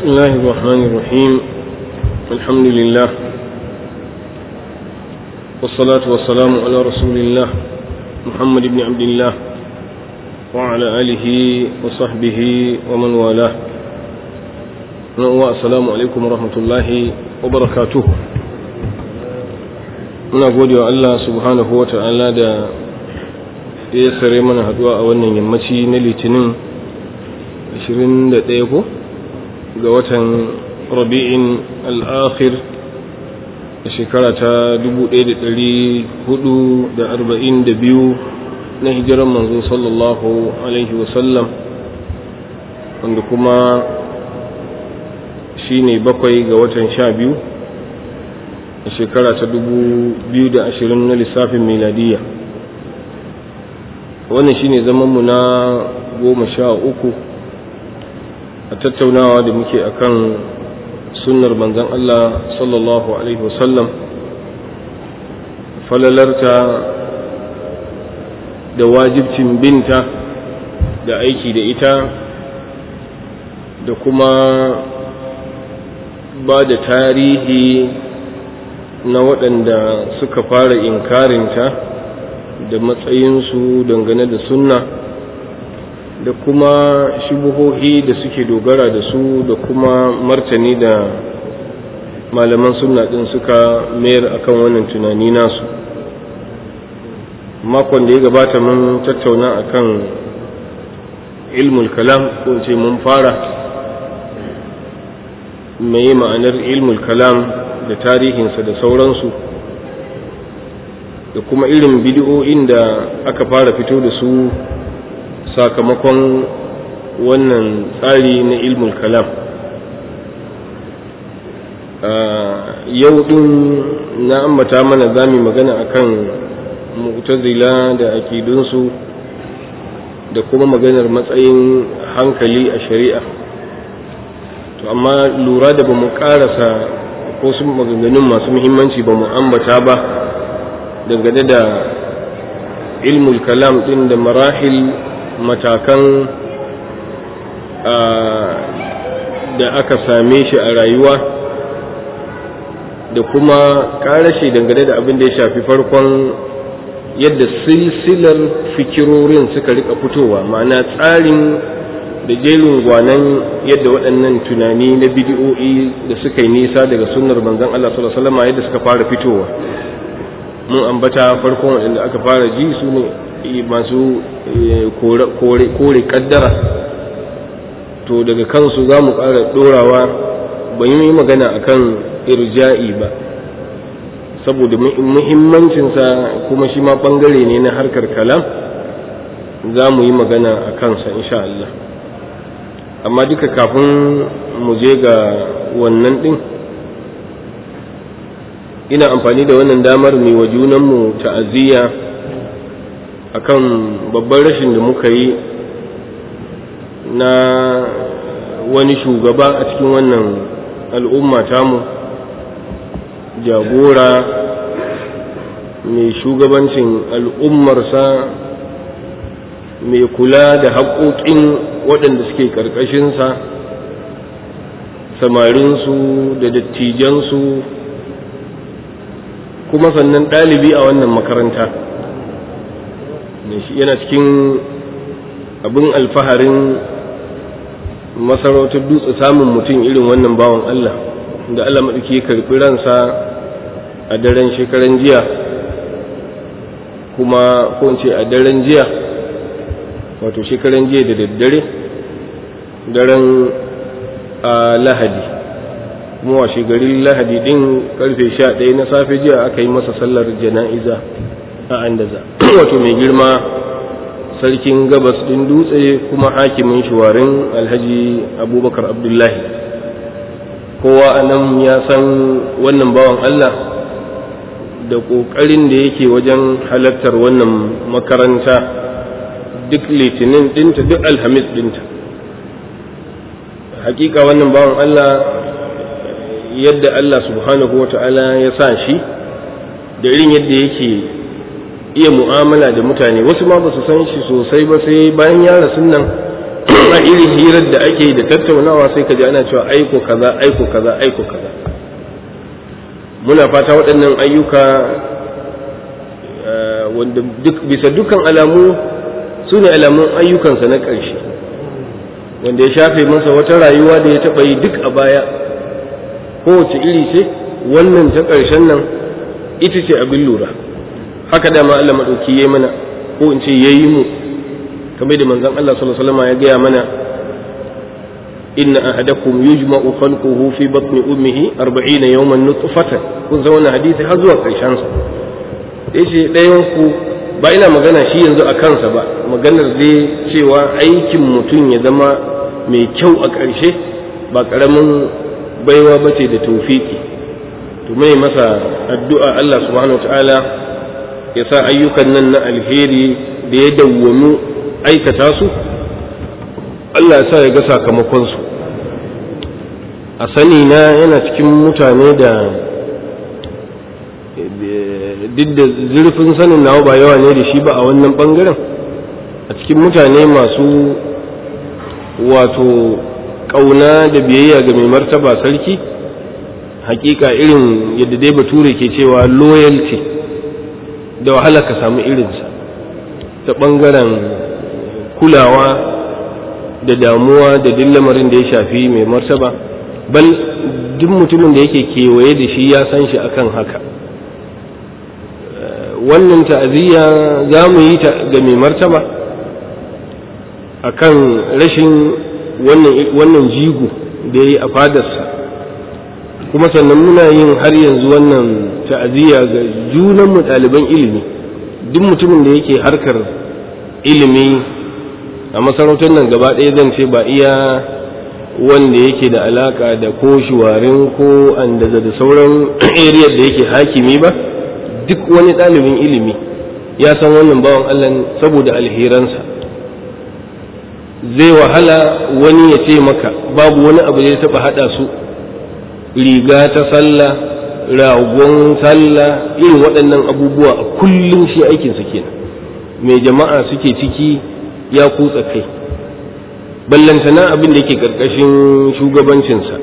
بسم الله الرحمن الرحيم الحمد لله والصلاة والسلام على رسول الله محمد بن عبد الله وعلى آله وصحبه ومن والاه السلام عليكم ورحمة الله وبركاته muna gode wa Allah subhanahu wa ta'ala da ya sare mana haduwa a wannan yammaci na litinin 21 ko ga watan rabi'in al'akhir a shekara ta 1442 na hijiran manzo sallallahu alaihi wasallam wanda kuma shi ne bakwai ga watan sha biyu a shekara ta 2020 na lissafin miladiyya wannan shine zamanmu na goma sha uku a tattaunawa da muke akan sunnar manzon Allah sallallahu alaihi wasallam falalarta da wajibcin binta da aiki da ita da kuma ba da tarihi na waɗanda suka fara inkarinta da matsayinsu dangane da sunna da kuma shubuhohi da suke dogara da su da kuma martani da malaman sunna ɗin suka mayar akan wannan tunani nasu makon da ya gabata mun tattauna akan ilmul kalam ko ce mun fara mai ma'anar ilmul kalam da tarihinsa da sauransu da kuma irin bidiyoyin da aka fara fito da su sakamakon wannan tsari na ilmul kalam yau din na ambata mana zami magana akan mu'tazila da akidunsu da kuma maganar matsayin hankali a shari'a to amma lura da ba mu karasa ko su maganganun masu muhimmanci ba mu ambata ba dangane da ilmul kalam din da marahil matakan da aka same shi a rayuwa da kuma karashe dangane da abin da ya shafi farkon yadda silsilar fikirorin suka rika fitowa ma'ana tsarin da jerin gwanan yadda waɗannan tunani na bidiyo'i da suka yi nisa daga sunnar manzon Allah sallallahu alaihi wasallam yadda suka fara fitowa mun ambata farkon waɗanda aka fara ji su ne masu kore kaddara to daga kansu za mu ƙara ɗorawa ban yi magana akan irja'i ba saboda muhimmancinsa kuma shi ma ɓangare ne na harkar kalam za mu yi magana a kansa insha Allah amma duka kafin mu je ga wannan ɗin ina amfani da wannan damar mai wa junanmu ta'aziyya akan babban rashin da muka yi na wani shugaba a cikin wannan al'umma tamu jagora mai shugabancin al'ummarsa mai kula da haƙoƙin waɗanda suke ƙarƙashinsa samarinsu da dattijansu kuma sannan ɗalibi a wannan makaranta yana cikin abin alfaharin masarautar dutse samun mutum irin wannan bawan Allah da Allah maɗauki karɓi ransa a daren shekaran jiya kuma ko ce a daren jiya wato shekaran jiya da daddare daren a lahadi kuma washe garin lahadi din karfe sha ɗaya na safe jiya aka yi masa sallar jana'iza a andaza wato mai girma sarkin gabas din dutse kuma hakimin shuwarin alhaji abubakar abdullahi kowa a nan ya san wannan bawan allah da ƙoƙarin da yake wajen halartar wannan makaranta duk litinin dinta duk alhamis dinta hakika wannan bawan Allah yadda Allah subhanahu wa ta'ala ya sa shi da irin yadda yake iya mu'amala da mutane wasu ma ba su san shi sosai ba sai bayan ya rasu nan a irin hirar da ake da tattaunawa sai ka ji ana cewa aiko kaza aiko kaza aiko kaza muna fata waɗannan ayyuka wanda duk bisa dukkan alamu su ne alamun ayyukansa na ƙarshe wanda ya shafe masa wata rayuwa da ya taɓa yi duk a baya kowace iri ce wannan ta ƙarshen nan ita ce abin lura haka dama Allah maɗauki ya mana ko in ce ya yi mu kamar da manzon Allah sallallahu alaihi wasallam ya gaya mana inna ahadakum yujma'u khalquhu fi batni ummihi 40 yawman nutfatan kun san wannan hadisi har zuwa ƙarshen sa yace ɗayan ku ba ina magana shi yanzu a kansa ba maganar dai cewa aikin mutum ya zama mai kyau a ƙarshe ba ƙaramin baiwa ba ce da taufiki to mai masa addu'a Allah subhanahu ta'ala ya sa ayyukan nan na alheri da ya dawwamu aikata su Allah ya sa ya ga sakamakonsu a sani na yana cikin mutane da duk da zurfin sanin nawa ba yawa ne da shi ba a wannan bangaren a cikin mutane masu wato ƙauna da biyayya ga mai martaba sarki hakika irin yadda dai bature ke cewa loyalty da wahala ka samu irinsa ta ɓangaren kulawa da damuwa da duk lamarin da ya shafi mai martaba bal duk mutumin da yake kewaye da shi ya san shi akan haka wannan ta'aziyya za mu yi ta ga mai martaba akan rashin wannan jigo da ya yi a fadarsa kuma sannan muna yin har yanzu wannan ta'aziyya ga junanmu ɗaliban ilimi duk mutumin da yake harkar ilimi a masarautar nan gaba ɗaya zan ce ba iya wanda yake da alaka da ko shuwarin ko andaza da sauran area da yake hakimi ba duk wani ɗalibin ilimi ya san wannan bawan Allah saboda alheransa zai wahala wani ya ce maka babu wani abu da ya taɓa haɗa su riga ta sallah ragon sallah irin waɗannan abubuwa a kullum shi aikinsa kenan mai jama'a suke ciki ya kutsa kai ballantana abin da yake ƙarƙashin shugabancinsa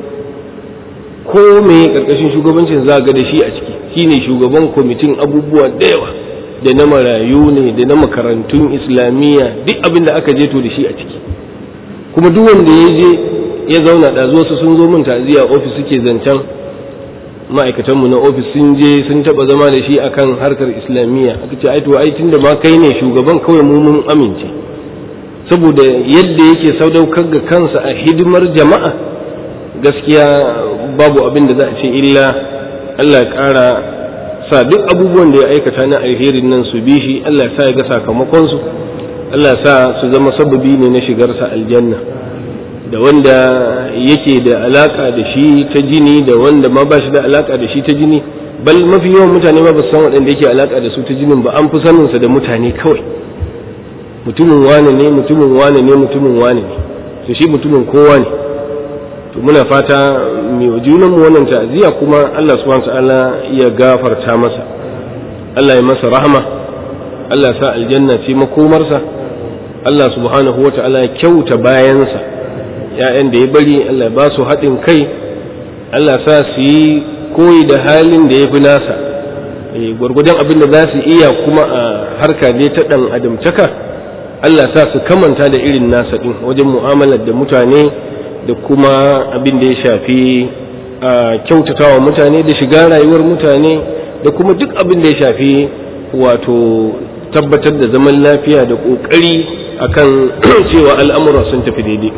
ko me ƙarƙashin shugabancin za ga da shi a ciki shine shugaban kwamitin abubuwa da yawa da na marayu ne da na makarantun islamiyya duk abin da aka je to da shi a ciki kuma duk wanda ya je ya zauna da zuwa su sun zo min ta'aziyya ofis suke zancen ma'aikatanmu na ofis sun je sun taba zama da shi akan harkar islamiyya aka ce ai to ai tunda ma kai ne shugaban kawai mu mun amince saboda yadda yake sadaukar ga kansa a hidimar jama'a gaskiya babu abin da za a ce illa Allah ya ƙara sa duk abubuwan da ya aikata na alherin nan su bi shi Allah ya sa ya ga sakamakonsu Allah ya sa su zama sababi ne na shigarsa aljanna da wanda yake da alaka da shi ta jini da wanda ma ba shi da alaka da shi ta jini bal mafi yawan mutane ma ba su san waɗanda yake alaka da su ta jinin ba an fi saninsa da mutane kawai mutumin wane ne mutumin wane ne mutumin wane ne to shi mutumin kowa ne to muna fata mai wa junanmu wannan ta'aziyya kuma Allah subhanahu ta'ala ya gafarta masa Allah ya masa rahama Allah sa aljanna ce makomarsa Allah subhanahu wa ta'ala ya kyauta bayansa ‘ya'yan da ya bari Allah ya ba su haɗin kai Allah sa su yi koyi da halin da ya fi nasa gwargwadon abin da za su iya kuma a harka ne ta ɗan adamtaka Allah sa su kamanta da irin nasa ɗin wajen mu'amalar da mutane da kuma abin da ya shafi a kyautatawa mutane da shiga rayuwar mutane da kuma duk abin da ya shafi wato tabbatar da zaman lafiya da ƙoƙari akan cewa al'amura sun tafi daidai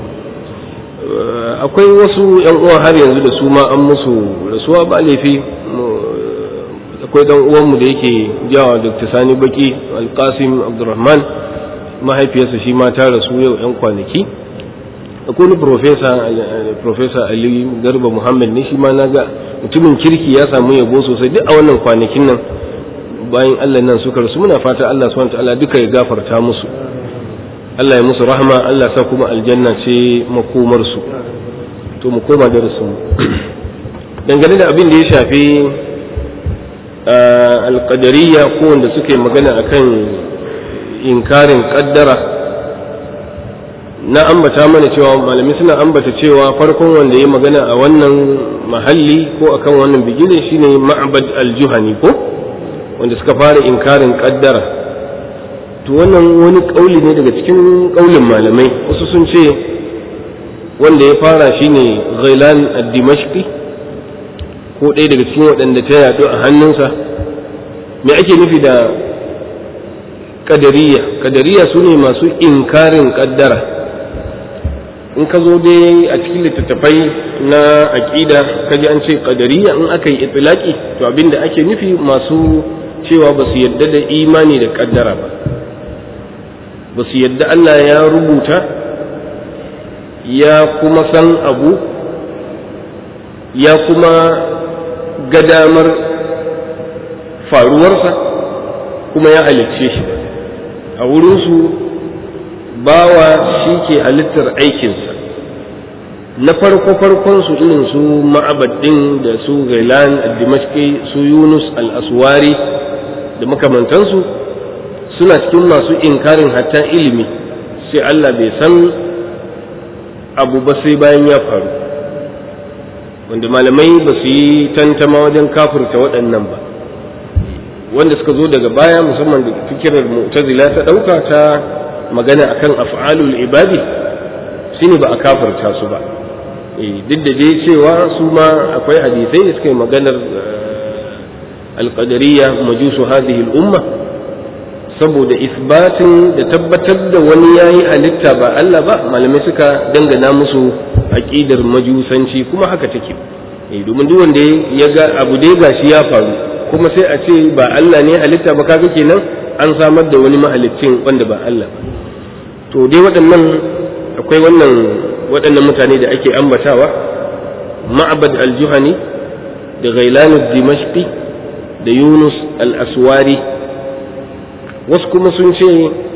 akwai wasu yan uwa har yanzu da su ma an musu rasuwa ba laifi akwai dan uwanmu da yake jawa dr sani baki alkasim abdurrahman mahaifiyarsa shi ma ta rasu yau yan kwanaki akwai wani profesa ali garba muhammad ne shi ma na ga mutumin kirki ya samu yabo sosai duk a wannan kwanakin nan bayan allah nan suka rasu muna fata allah subhanahu ta'ala duka ya gafarta musu allah ya musu rahama allah sa kuma aljanna ce makomarsu to mu koma darasin mu dangane da abin da ya shafi alƙadariya ko wanda suke magana akan inkarin ƙaddara na ambata mana cewa malami suna ambata cewa farkon wanda ya magana a wannan mahalli ko akan wannan bigire shine ma'bad al-juhani ko wanda suka fara inkarin kaddara to wannan wani kauli ne daga cikin kaulin malamai wasu sun ce wanda ya fara shine ghailan ad-dimashqi ko ɗaya daga cikin waɗanda ta yaɗu a hannunsa me ake nufi da kadariya kadariya su ne masu inkarin kaddara in ka zo dai a cikin littattafai na aƙida ka ji an ce kadariya in aka yi itilaki to abinda ake nufi masu cewa ba su yadda da imani da kaddara ba ba su yadda Allah ya rubuta ya kuma san abu ya kuma ga damar faruwarsa kuma ya halicce shi a wurinsu bawa shi ke halittar aikinsa na farko farkon su irin su ma'abadin da su gailan dimashki su yunus al-aswari da makamantansu suna cikin masu inkarin hatta ilimi sai Allah bai san abu ba sai bayan ya faru wanda malamai ba su yi tantama wajen kafurta waɗannan ba wanda suka zo daga baya musamman da fikirar mu'tazila ta ɗauka ta magana akan af'alul ibadi shine ba a kafurta su ba duk da dai cewa su ma akwai hadisai da suka yi maganar alƙadariya majusu hadhihi al'umma saboda isbatin da tabbatar da wani yayi halitta ba Allah ba malamai suka dangana musu aqidar majusanci kuma haka take domin duk wanda ya ga abu dai gashi ya faru kuma sai a ce ba Allah ne halitta ba kaga kenan an samar da wani mahalicin wanda ba Allah ba to dai waɗannan akwai wannan waɗannan mutane da ake ambatawa ma'abad al-juhani da ghailan dimashqi da yunus al-aswari wasu kuma sun ce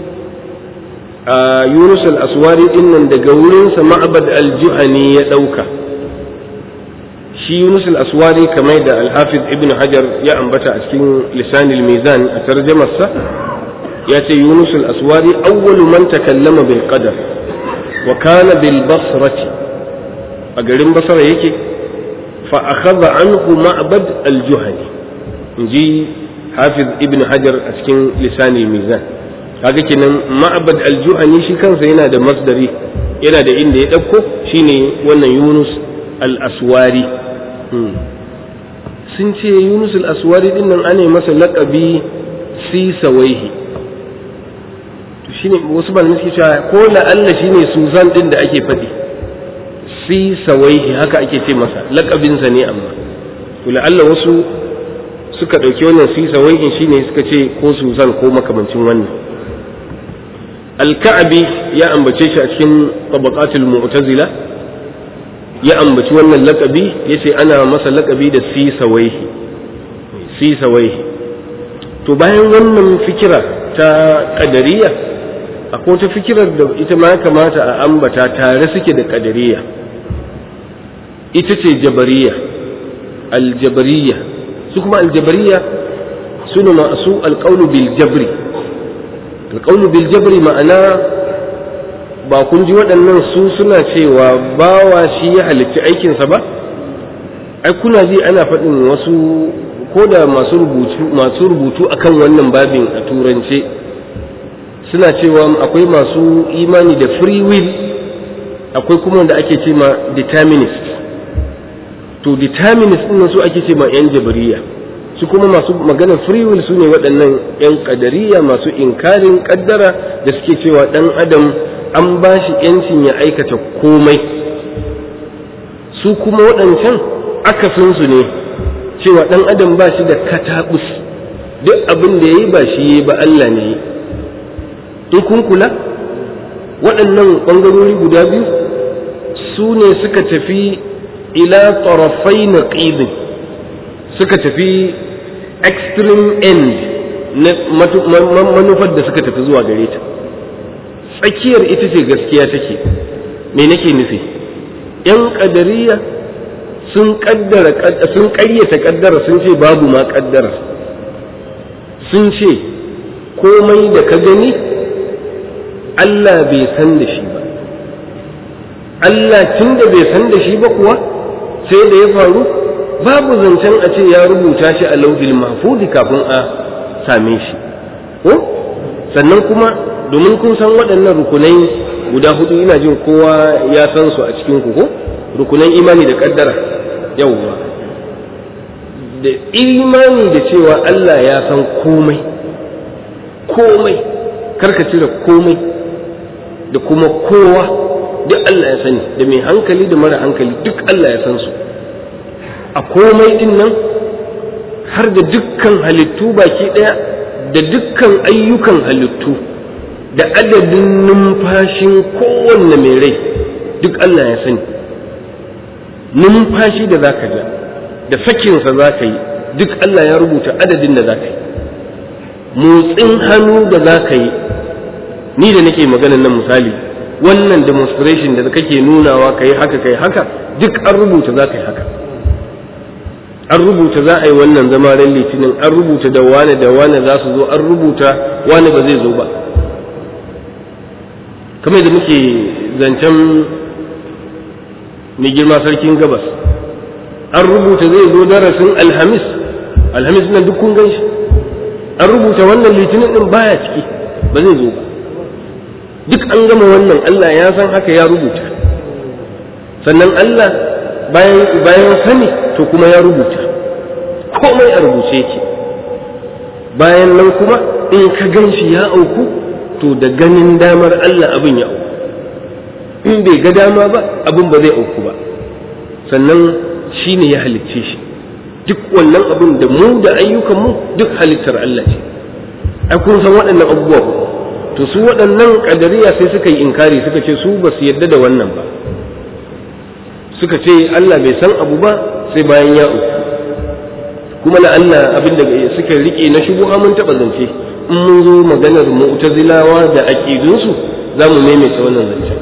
a yunus al-aswari din nan daga wurinsa ma'abad al-juhani ya ɗauka shi yunus al-aswari kamar da al-hafiz ibn hajar ya ambata a cikin lisanil mizan a tarjamarsa ya ce yunus al-aswari awwalu man takallama bil qadar wa kana bil basrati a garin basra yake fa akhadha anhu ma'bad al-juhani inji hafiz ibn hajar a cikin lisanil mizan kaga kenan ma'bad al-juhani shi kansa yana da masdari yana da inda ya dauko shine wannan yunus al-aswari sun ce yunus al-aswari din nan ana masa laƙabi sisawaihi shine wasu malamai suke cewa ko la'alla shine suzan din da ake faɗi sisawaihi haka ake ce masa laƙabinsa ne amma to la'alla wasu suka ɗauki wannan sisawaihin shine suka ce ko suzan ko makamancin wannan al-ka'bi ya ambace shi a cikin tabaqatul mu'tazila ya ambaci wannan lakabi ya ce ana masa lakabi da sisawaihi sisawaihi to bayan wannan fikira ta kadariya akwai ta fikirar da ita ma kamata a ambata tare suke da kadariya ita ce jabariya aljabariya su kuma aljabariya su ne masu alƙaunu bil jabri alƙaunu bil jabri ma'ana ba kun ji waɗannan su suna cewa bawa shi ya halicci aikinsa ba ai kuna ji ana faɗin wasu ko da masu rubutu masu rubutu akan wannan babin a turance suna cewa akwai masu imani da free will akwai kuma wanda ake ce ma determinist to determinist ɗin su ake ce ma yan jabariya su kuma masu maganar free will su ne waɗannan yan ƙadariya masu inkarin ƙaddara da suke cewa ɗan adam an ba shi ‘yancin ya aikata komai su kuma waɗancan akasinsu ne cewa ɗan adam ba shi da kataɓus duk abin da ya yi ba shi ya ba Allah ne in kun kula waɗannan ɓangarori guda biyu su ne suka tafi ila tarafai na ƙidin suka tafi extreme end na manufar da suka tafi zuwa gare ta tsakiyar ita ce gaskiya take me nake nufi yan kadariya sun kaddara sun ƙaryata kaddara sun ce babu ma kaddara sun ce komai da ka gani Allah bai san da shi ba Allah tun da bai san da shi ba kuwa sai da ya faru babu zancen a ce ya rubuta shi a lauhil mahfuzi kafin a same shi ko sannan kuma domin kun san waɗannan rukunai guda hudu ina jin kowa ya san su a cikin ku ko rukunan imani da kaddara yawwa da imani da cewa Allah ya san komai komai karka cire komai da kuma kowa duk Allah ya sani da mai hankali da mara hankali duk Allah ya san su a komai din nan har da dukkan halittu baki ɗaya da dukkan ayyukan halittu da adadin numfashin kowanne mai rai duk Allah ya sani numfashi da za ka ja da sakinsa za ka yi duk Allah ya rubuta adadin da za ka yi motsin hannu da za ka yi ni da nake maganan nan misali wannan demonstration da kake nunawa ka yi haka ka yi haka duk an rubuta za ka yi haka an rubuta za a yi wannan zama ran litinin an rubuta da wane da wane za su zo an rubuta wane ba zai zo ba kamar da muke zancen mai girma sarkin gabas an rubuta zai zo darasin alhamis alhamis nan duk kun gan shi an rubuta wannan litinin din baya ciki ba zai zo ba duk an gama wannan Allah ya san haka ya rubuta sannan Allah bayan bayan sani to kuma ya rubuta komai a rubuce yake bayan nan kuma in ka gan shi ya auku to da ganin damar Allah abin ya auku in bai ga dama ba abin ba zai auku ba sannan shi ne ya halicce shi duk wannan abin da mu da ayyukanmu duk halittar Allah ce ai kun san waɗannan abubuwa to su waɗannan ƙadariya sai suka yi inkari suka ce su ba su yarda da wannan ba suka ce Allah bai san abu ba sai bayan ya uku kuma na Allah abin da suka rike na shubuha mun taɓa zance in mun zo maganar mu'tazilawa da aƙidunsu za mu maimaita wannan zancen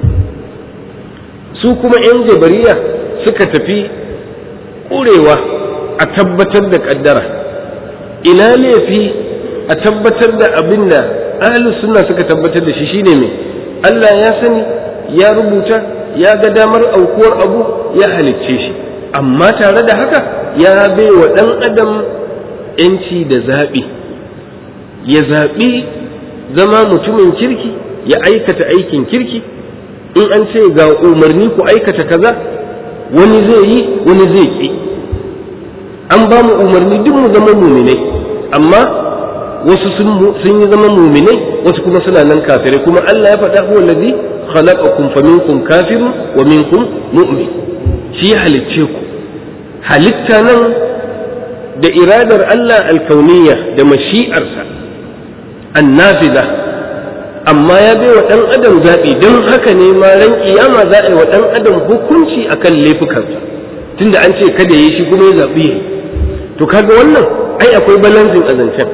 su kuma 'yan jabariya suka tafi ƙurewa a tabbatar da ƙaddara ina laifi a tabbatar da abin da ahlus sunna suka tabbatar da shi shine mai Allah ya sani ya rubuta ya ga damar aukuwar abu ya halicce shi amma tare da haka ya bai wa ɗan adam ‘yanci da zaɓi ya zaɓi zama mutumin kirki ya aikata aikin kirki in an ce ga umarni ku aikata kaza wani zai yi wani zai ƙi an ba mu umarni duk mu zama muminai amma wasu sun yi zama muminai wasu kuma suna nan kafirai kuma Allah ya faɗa huwa ladhi khalaqakum faminkum kafirun wa minkum mu'min shi ya halicce ku halitta nan da iradar Allah alkauniyya da mashi'arsa annafiza amma ya bai wa ɗan adam zaɓi don haka ne ma ran kiyama za a yi wa ɗan adam hukunci akan laifukansa tunda an ce kada yi shi kuma ya zaɓi yi to kaga wannan ai akwai balansin a zancen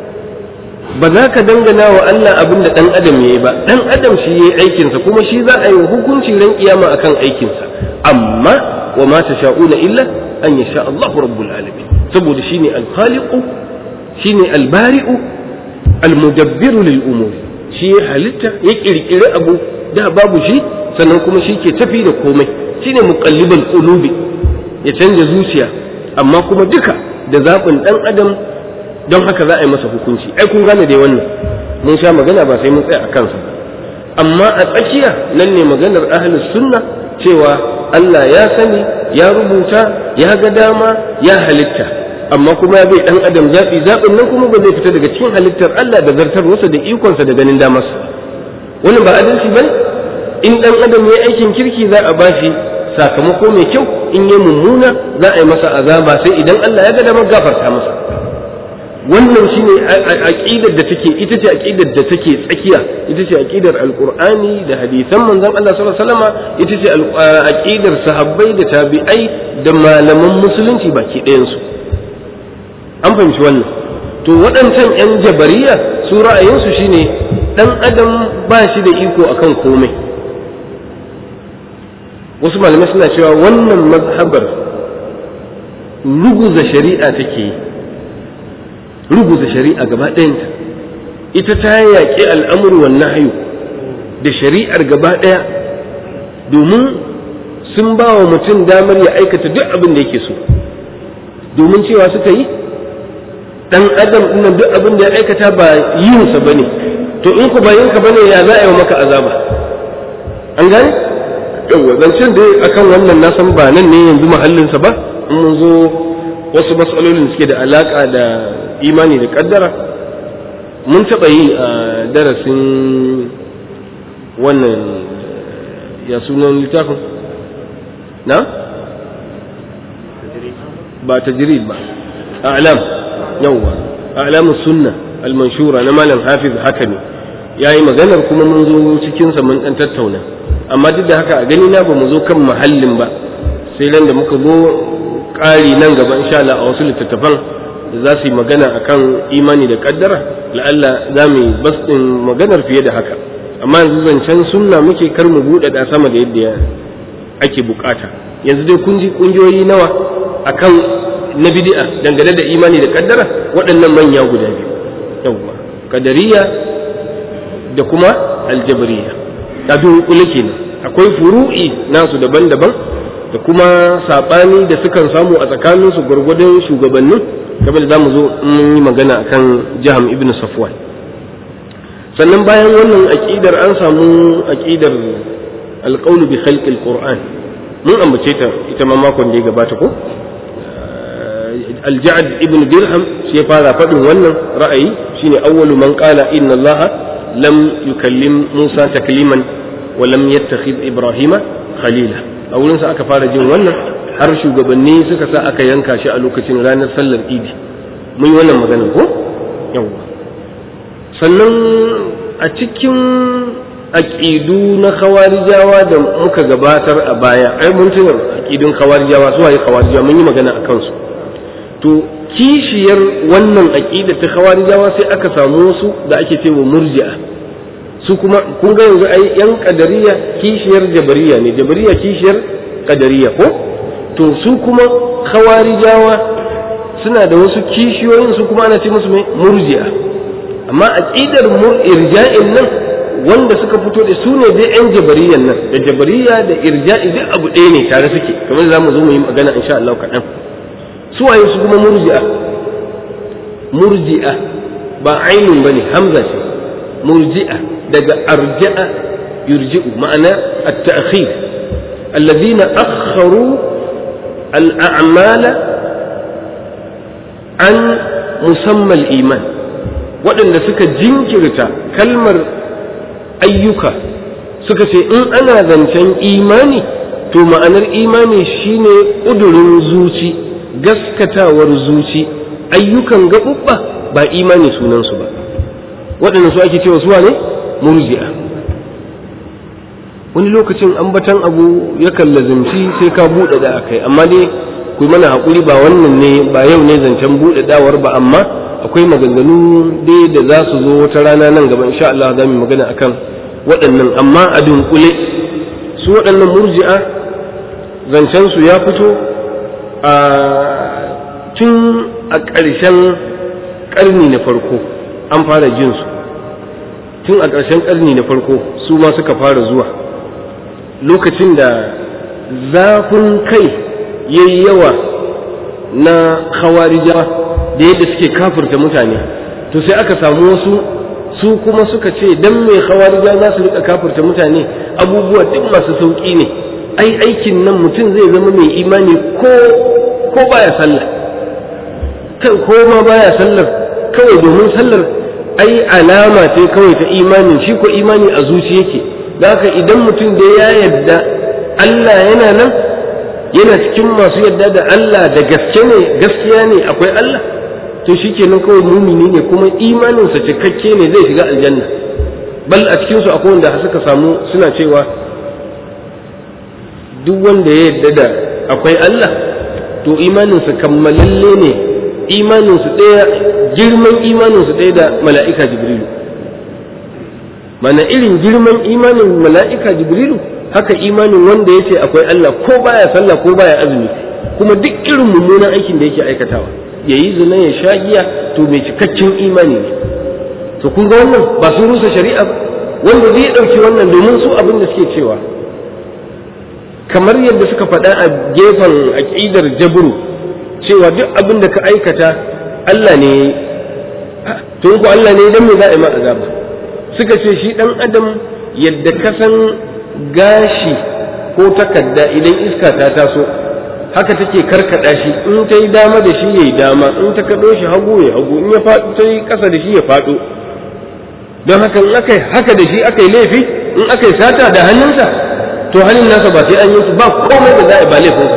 ba za ka dangana wa Allah abin da ɗan adam ya yi ba ɗan adam shi ya yi aikinsa kuma shi za a yi hukunci ran kiyama akan aikinsa amma wa ma ta sha'una illa an yasha Allahu rabbul alamin saboda shine al-khaliqu shine al-bari'u al-mudabbiru lil umuri shi ya halitta ya kirkiri abu da babu shi sannan kuma shi ke tafi da komai shine muqallibal qulubi ya canja zuciya amma kuma duka da zaɓin ɗan adam don haka za a yi masa hukunci ai kun gane dai wannan mun sha magana ba sai mun tsaya a kansa amma a tsakiya nan ne maganar ahlus sunna cewa Allah ya sani ya rubuta ya ga dama ya halitta amma kuma ya bai dan adam zaɓi zaɓin nan kuma ba zai fita daga cikin halittar Allah da zartarwarsa da ikonsa da ganin damarsa wannan ba adalci bane in dan adam ya aikin kirki za a bashi sakamako mai kyau in yi mummuna za a yi masa azaba sai idan Allah ya ga damar gafarta masa wannan shine aqidar da take ita ce aqidar da take tsakiya ita ce aqidar alqur'ani da hadisan manzon Allah sallallahu alaihi wasallam ita ce aqidar sahabbai da tabi'ai da malaman musulunci baki ɗayan su an fahimci wannan to waɗancan yan jabariya su ra'ayinsu shine dan adam ba shi da iko akan komai wasu malamai suna cewa wannan mazhabar ruguza shari'a take yi ruguza shari'a gaba ɗayanta ita ta yaƙi al'amur wa nahyu da shari'ar gaba ɗaya domin sun ba wa mutum damar ya aikata duk abin da yake so domin cewa suka yi dan adam ɗin duk abin da ya aikata ba yinsa ba ne to in ku ba yinka ba ne ya za a yi maka azaba an gane yawwa zancen da akan wannan na san ba nan ne yanzu mahallinsa ba in mun zo wasu matsalolin suke da alaka da imani da kaddara mun taɓa yi a darasin wannan ya sunan littafin na ba tajrid ba a'lam yawwa a'lam sunna al-manshura na malam hafiz haka ne yayi maganar kuma mun zo cikin sa mun dan tattauna amma duk da haka a gani na ba mu zo kan mahallin ba sai ran da muka zo ƙari nan gaba insha Allah a wasu littattafan da za su yi magana akan imani da kaddara la'alla za mu yi bas din maganar fiye da haka amma yanzu zancen sunna muke kar mu buɗe da sama da yadda ake bukata yanzu dai kun ji kungiyoyi nawa akan na bid'a dangane da imani da kaddara waɗannan manya guda biyu yawwa kadariya da kuma aljabariya ta dunkule kenan akwai furu'i nasu daban-daban da kuma saɓani da sukan samu a tsakaninsu gwargwadon shugabannin kamar da za mu zo mun yi magana akan jiham ibn safwan sannan bayan wannan aƙidar an samu aƙidar alƙaunu bi khalqil qur'an mun ambace ta ita ma makon da ya gabata ko alja'ad ibn dirham shi ya fara faɗin wannan ra'ayi shine awwalu man qala inna allaha lam yukallim musa takliman wa lam yattakhid ibrahima khalila a wurin sa aka fara jin wannan har shugabanni suka sa aka yanka shi a lokacin ranar sallar idi mun yi wannan maganar ko yawwa sannan a cikin aƙidu na khawarijawa da muka gabatar a baya ai mun tuna aƙidun khawarijawa su waye khawarijawa mun yi magana a kansu to kishiyar wannan aƙida ta khawarijawa sai aka samu wasu da ake cewa murji'a su kuma kun ga yanzu ai yan kadariya kishiyar jabariya ne jabariya kishiyar kadariya ko to su kuma khawarijawa suna da wasu kishiyoyin su kuma ana ce musu mai murji'a amma aqidar irja'in nan wanda suka fito da su ne dai yan jabariyan nan da jabariya da irja'i duk abu ɗaya ne tare suke kamar za mu zo mu yi magana insha Allah kaɗan su waye su kuma murji'a murji'a ba ainun bane hamza ce murji'a daga arja'a yurji'u ma'ana at-ta'khir alladhina akharu al-a'mala an musamma al-iman waɗanda suka jinkirta kalmar ayyuka suka ce in ana zancen imani to ma'anar imani shine ƙudurin zuci gaskatawar zuci ayyukan gaɓuɓɓa ba imani sunansu ba waɗanda su ake cewa suwa ne murji'a wani lokacin ambatan abu yakan lazimci sai ka buɗe da akai amma dai ku mana haƙuri ba wannan ne ba yau ne zancen buɗe dawar ba amma akwai maganganu dai da za su zo wata rana nan gaba insha Allah za mu magana akan waɗannan amma a dunkule su waɗannan murji'a zancen su ya fito a tun a ƙarshen ƙarni na farko an fara jin su tun a ƙarshen ƙarni na farko su ma suka fara zuwa lokacin da zafin kai yayi yawa na khawarijawa da yadda suke kafirta mutane to sai aka samu wasu su kuma suka ce dan mai khawarija za su rika kafirta mutane abubuwa duk masu sauki ne ai aikin nan mutum zai zama mai imani ko ko baya sallah kan ko ma baya sallar kawai domin sallar ai alama ce kawai ta imanin shi ko imani a zuci yake da haka idan mutum da ya yarda Allah yana nan yana cikin masu yarda da Allah da gaske ne gaskiya ne akwai Allah to shikenan kawai mumini ne kuma imaninsa cikakke ne zai shiga aljanna bal a cikinsu akwai wanda suka samu suna cewa duk wanda ya yarda da akwai Allah to imaninsa kammalalle ne imaninsu ɗaya girman imaninsu ɗaya da mala'ika jibrilu mana irin girman imanin mala'ika jibrilu haka imanin wanda ya ce akwai Allah ko baya sallah ko baya azumi kuma duk irin mummunan aikin da yake aikatawa ya yi zina ya sha giya to mai cikakken imani ne to kun ga wannan ba sun rusa shari'a ba wanda zai ɗauki wannan domin su abin da suke cewa kamar yadda suka faɗa a gefen aƙidar jabru cewa duk abin da ka aikata Allah ne to ko Allah ne dan me za a yi ma azaba suka ce shi dan adam yadda ka san gashi ko takarda idan iska ta taso haka take karkada shi in ta yi dama da shi yayi dama in ta kado shi hagu ya hagu in ya faɗo ta yi ƙasa da shi ya faɗo don haka in aka haka da shi aka yi laifi in aka yi sata da hannunsa to hannun nasa ba sai an yi ba komai da za a yi ba laifinsa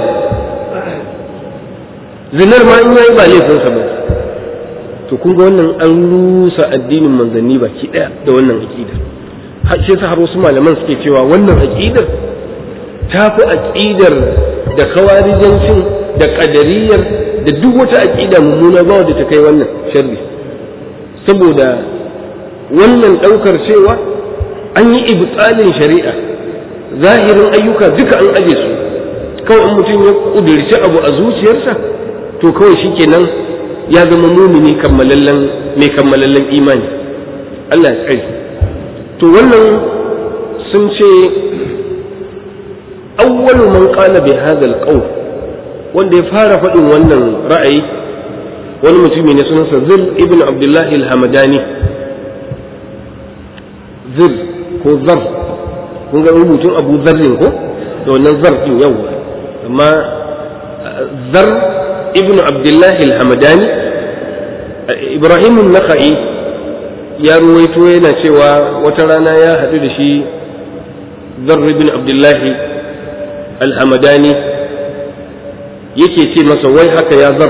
zinar ma in yayi ba laifinsa ba to kun ga wannan an rusa addinin manzanni baki daya da wannan aqida shi yasa har wasu malaman suke cewa wannan aqidar ta fi aqidar da khawarijancin da qadariyar da duk wata aqida mummuna ba da ta kai wannan sharri saboda wannan daukar cewa an yi ibtalin shari'a zahirin ayyuka duka an aje su kawai in mutum ya kudirci abu a zuciyarsa to kawai shikenan ya zama mumini kammalallen mai kammalallen imani Allah ya tsare to wannan sun ce awwalu man qala bi hadha alqawl wanda ya fara faɗin wannan ra'ayi wani mutumi ne sunansa zil ibn abdullahi al-hamadani zil ko zar kun ga rubutun abu zarrin ko da wannan zar din yau amma zar ibn abdullahi al-hamadani ibrahim an-nakhai ya ruwaito yana cewa wata rana ya haɗu da shi zar ibn abdullahi al-hamadani yake ce masa wai haka ya zar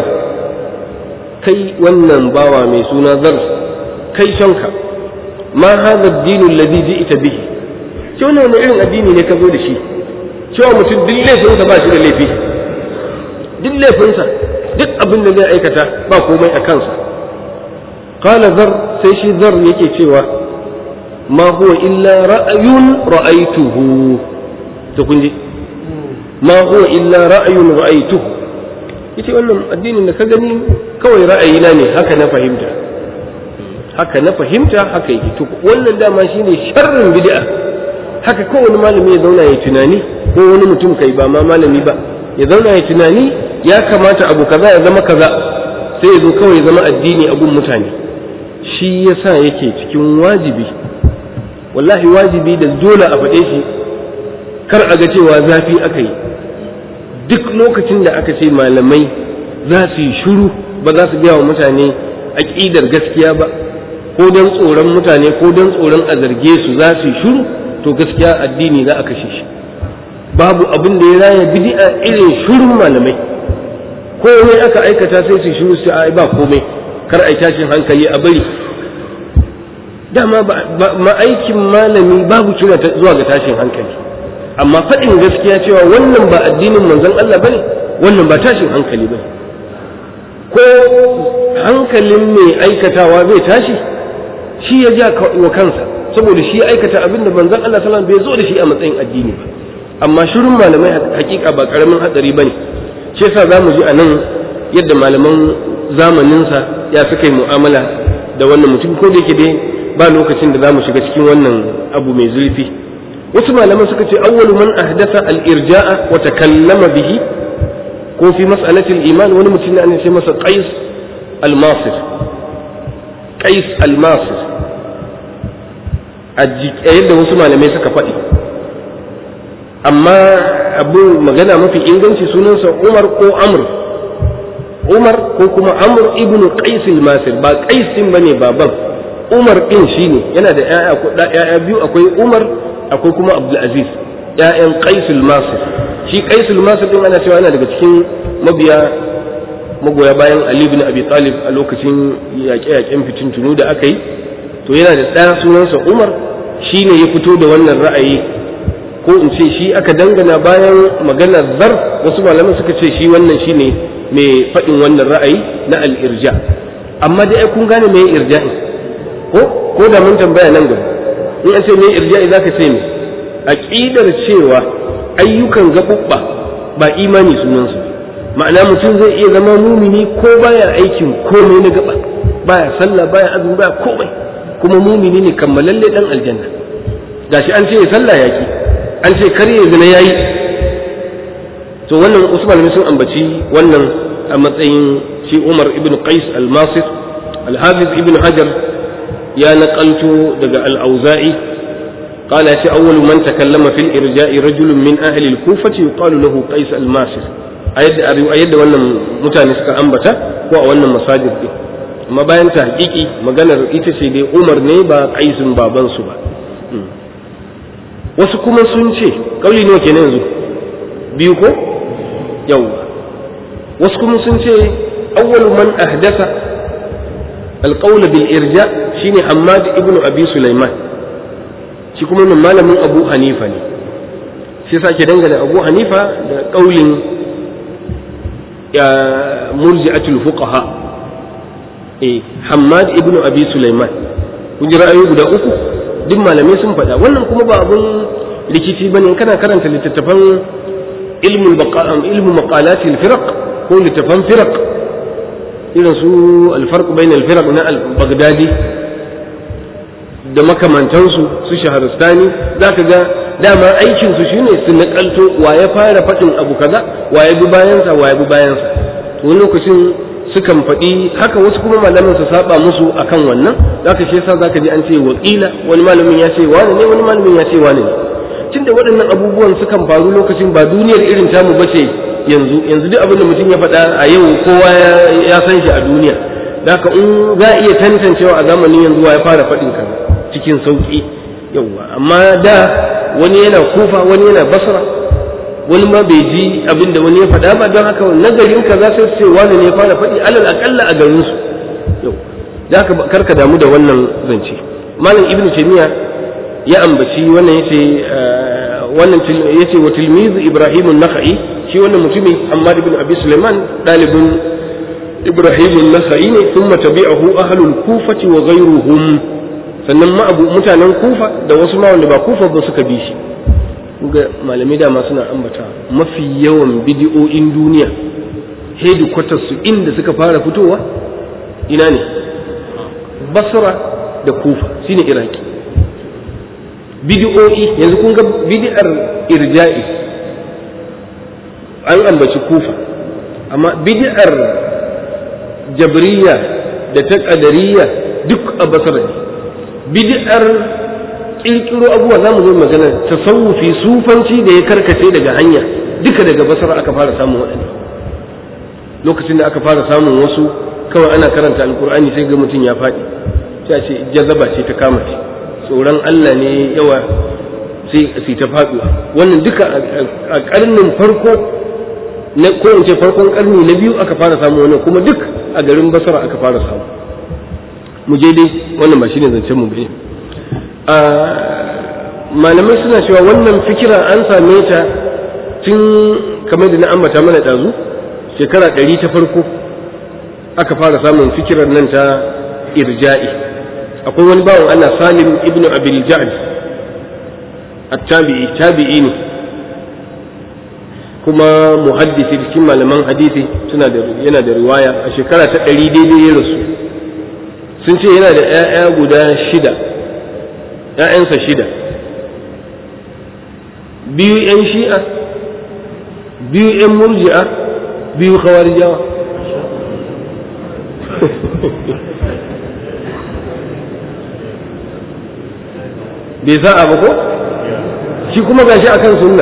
kai wannan bawa mai suna zar kai shanka ma hadha ad-din alladhi ji'ta bihi ce wannan wani irin addini ne ka zo da shi cewa mutum duk laifinsa ba shi da laifi duk laifinsa duk abin da zai aikata ba komai a kansa qala zar sai shi zar yake cewa ma huwa illa ra'ayun ra'aytuhu to kun ji ma huwa illa ra'ayun ra'aytuhu yace wannan addinin da ka gani kawai ra'ayina ne haka na fahimta haka na fahimta haka yake to wannan dama shine sharrin bid'a haka kowane malami ya zauna ya tunani ko wani mutum kai ba ma malami ba ya zauna ya tunani ya kamata abu kaza ya zama kaza sai ya zo kawai ya zama addini a gun mutane shi yasa yake cikin wajibi wallahi wajibi da dole a faɗe shi kar a ga cewa zafi aka yi duk lokacin da aka ce malamai za su yi shuru ba za su biya wa mutane aƙidar gaskiya ba ko don tsoron mutane ko don tsoron a zarge su za su yi shuru to gaskiya addini za a kashe shi babu abin da ya raya bid'a irin shurun malamai komai aka aikata sai su shuru sai ai ba komai kar ai tashin hankali a bari dama ma aikin malami babu kira zuwa ga tashin hankali amma faɗin gaskiya cewa wannan ba addinin manzon Allah bane wannan ba tashin hankali bane ko hankalin mai aikatawa zai tashi shi ya ja wa kansa saboda shi aikata abin da manzon Allah sallallahu bai zo da shi a matsayin addini ba amma shirin malamai hakika ba karamin hatsari bane shi yasa zamu ji anan yadda malaman zamaninsa ya suka yi mu'amala da wannan mutum ko da yake dai ba lokacin da zamu shiga cikin wannan abu mai zurfi wasu malaman suka ce awwalu man ahdatha al-irja'a wa takallama bihi ko fi mas'alati al-iman wani mutum ne ana ce masa qais al-masir qais al-masir a yadda wasu malamai suka faɗi amma abu magana mafi inganci sunansa umar ko amr umar ko kuma amr ibn qais al-masir ba qais din bane baban umar din shine yana da ƴaƴa biyu akwai umar akwai kuma abdul aziz ƴaƴan qais al-masir shi qais al-masir din ana cewa yana daga cikin mabiya magoya bayan ali ibn abi talib a lokacin yaƙe-yaƙen fitintunu da aka yi to yana da ɗaya sunansa umar shi ne ya fito da wannan ra'ayi ko in ce shi aka dangana bayan maganar zar wasu malaman suka ce shi wannan shi ne mai faɗin wannan ra'ayi na al'irja amma dai ai kun gane mai irja'i ko ko da mun tambaya nan gaba in an ce mai irja'i zaka ce me aqidar cewa ayyukan gaɓuɓɓa ba imani sunansu ma'ana mutum zai iya zama mumini ko baya aikin komai na gaba baya sallah baya azumi baya komai kuma mumini ne kammalalle dan aljanna gashi an ce sallah yaki an ce kar ya zina yayi to wannan wasu malamai sun ambaci wannan a matsayin shi Umar ibn Qais al-Masir al-Hafiz ibn Hajar ya naƙalto daga al-Auza'i قال يا أول من تكلم في الإرجاء رجل من أهل الكوفة يقال له قيس الماسر أيد wannan mutane suka ambata ko a wannan masajid din amma bayan ta hakiki maganar ita ce dai Umar ne ba Qaisun baban su ba wasu kuma sun ce kauli ne kenan yanzu biyu ko yawa wasu kuma sun ce awwalu man ahdatha alqawl bil irja shine Hammad ibn Abi Sulaiman shi kuma min malamin Abu Hanifa ne sai sake dangane Abu Hanifa da kaulin ya murji'atul fuqaha eh Hammad ibn Abi Sulaiman kun ji ra'ayoyi guda uku duk malamai sun faɗa wannan kuma ba abun rikici bane kana karanta littattafan ilmul baqa'am ilmu maqalatil firaq ko littattafan firaq irin su al-farq bain al-firaq na al-baghdadi da makamantansu su shaharistani zaka ga dama aikin su shine su nakalto wa ya fara faɗin abu kaza wa ya bi bayansa wa ya bi bayansa to wani lokacin sukan faɗi haka wasu kuma malamin su saba musu akan wannan zaka shi yasa zaka ji an ce wakila wani malamin ya ce wani ne wani malamin ya ce wani ne tunda waɗannan abubuwan sukan faru lokacin ba duniyar irin tamu bace yanzu yanzu duk abin da mutum ya faɗa a yau kowa ya san shi a duniya haka in za a iya tantancewa a zamanin yanzu wa ya fara faɗin kaza cikin sauƙi yauwa amma da wani yana kufa wani yana basra wani ma bai ji abin da wani ya faɗa ba don haka nagarin ka za su ce wani ne ya fara faɗi alal aƙalla a garin su yau da haka karka damu da wannan zance malam ibnu taymiya ya ambaci wannan yace wannan yace wa tilmiz ibrahim an-nakhai shi wannan mutumi Hammad ibn Abi Sulaiman dalibin Ibrahim an-Nakhai ne thumma tabi'ahu ahlul kufati wa ghayruhum sannan ma abu mutanen kufa da wasu ma wanda ba kufa ba suka bi shi ga malamai dama suna ambata mafi yawan bidiyo'in duniya hedikwatar su inda suka fara fitowa ina ne basra da kufa shine iraki bidiyo'i yanzu kun ga bidiyar irja'i an ambaci kufa amma bidiyar jabriya da ta ƙadariya duk a basra ne bid'ar kirkiro abubuwa za mu zo magana tasawufi sufanci da ya karkace daga hanya duka daga basara aka fara samun waɗanda lokacin da aka fara samun wasu kawai ana karanta alkur'ani sai ga mutum ya faɗi sai ce jazaba ce ta kama shi tsoron Allah ne yawa sai ta faɗuwa wannan duka a ƙarnin farko na ko in ce farkon ƙarni na biyu aka fara samu wannan kuma duk a garin basara aka fara samu mu je dai wannan ba shine zancen mu bane malamai suna cewa wannan fikira an same ta tun kamar da na ambata mana ɗazu shekara ɗari ta farko aka fara samun fikirar nan ta irja'i akwai wani bawan Allah salim ibn abil ja'd at-tabi'i tabi'i ne kuma muhaddisi cikin malaman hadisi suna da yana da riwaya a shekara ta ɗari daidai ya rasu sun ce yana da 'ya'ya guda shida ‘ya'yansa shida biyu ‘yan shi'a biyu ‘yan murji'a biyu khawarijawa bai sa'a ba ko shi kuma gashi akan sunna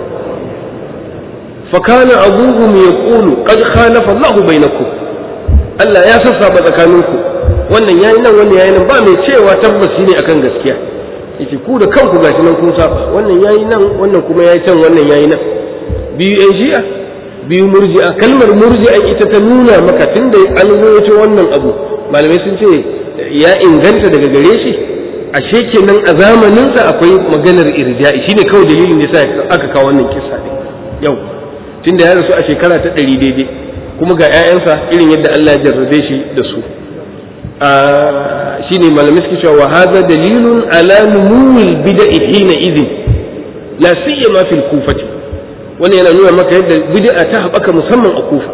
fakana abubuwan ya ƙulu ƙad khalafa Allah bainakum Allah ya sassaba tsakaninku wannan yayi nan wannan yayi nan ba mai cewa tabbaci ne akan gaskiya yace ku da kanku gashi nan kun saba wannan yayi nan wannan kuma yayi can wannan yayi nan biyu yan shi'a biyu murji'a kalmar murji'a ita ta nuna maka tunda an rawaito wannan abu malamai sun ce ya inganta daga gare shi ashe kenan a zamanin sa akwai maganar irja'i shine kawai dalilin da yasa aka kawo wannan kissa din yau tunda ya rasu a shekara ta ɗari daidai kuma ga 'ya'yansa irin yadda Allah ya jarrabe shi da su shine malamai suke cewa wa hadha dalilun ala numul bid'i hina idhin la siyama fil kufati wannan yana nuna maka yadda bid'a ta haɓaka musamman a kufa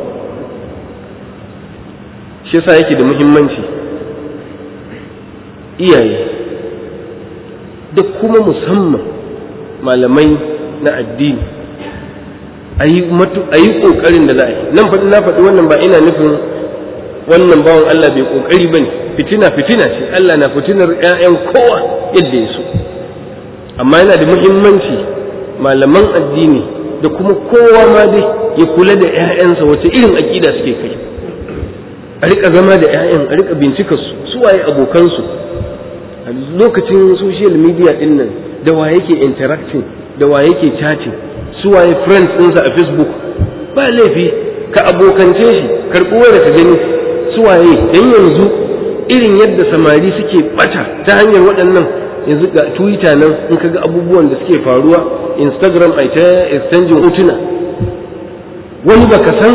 shi yasa yake da muhimmanci iyaye da kuma musamman malamai na addini a yi ƙoƙarin da za a yi nan faɗi na faɗi wannan ba ina nufin wannan bawan Allah bai ƙoƙari ba ne fitina fitina ce Allah na fitinar 'ya'yan kowa yadda ya so amma yana da muhimmanci malaman addini da kuma kowa ma dai ya kula da 'ya'yansa wace irin aƙida suke kai a rika zama da 'ya'yan a rika bincika su su waye abokansu a lokacin social media din nan da wa yake interacting da wa yake chatting su waye friends ɗinsa a facebook ba laifi ka abokance shi karɓi wanda ka gani su waye dan yanzu irin yadda samari suke bata ta hanyar waɗannan yanzu ga twitter nan in ka ga abubuwan da suke faruwa instagram ai ta exchanging hotuna wani baka san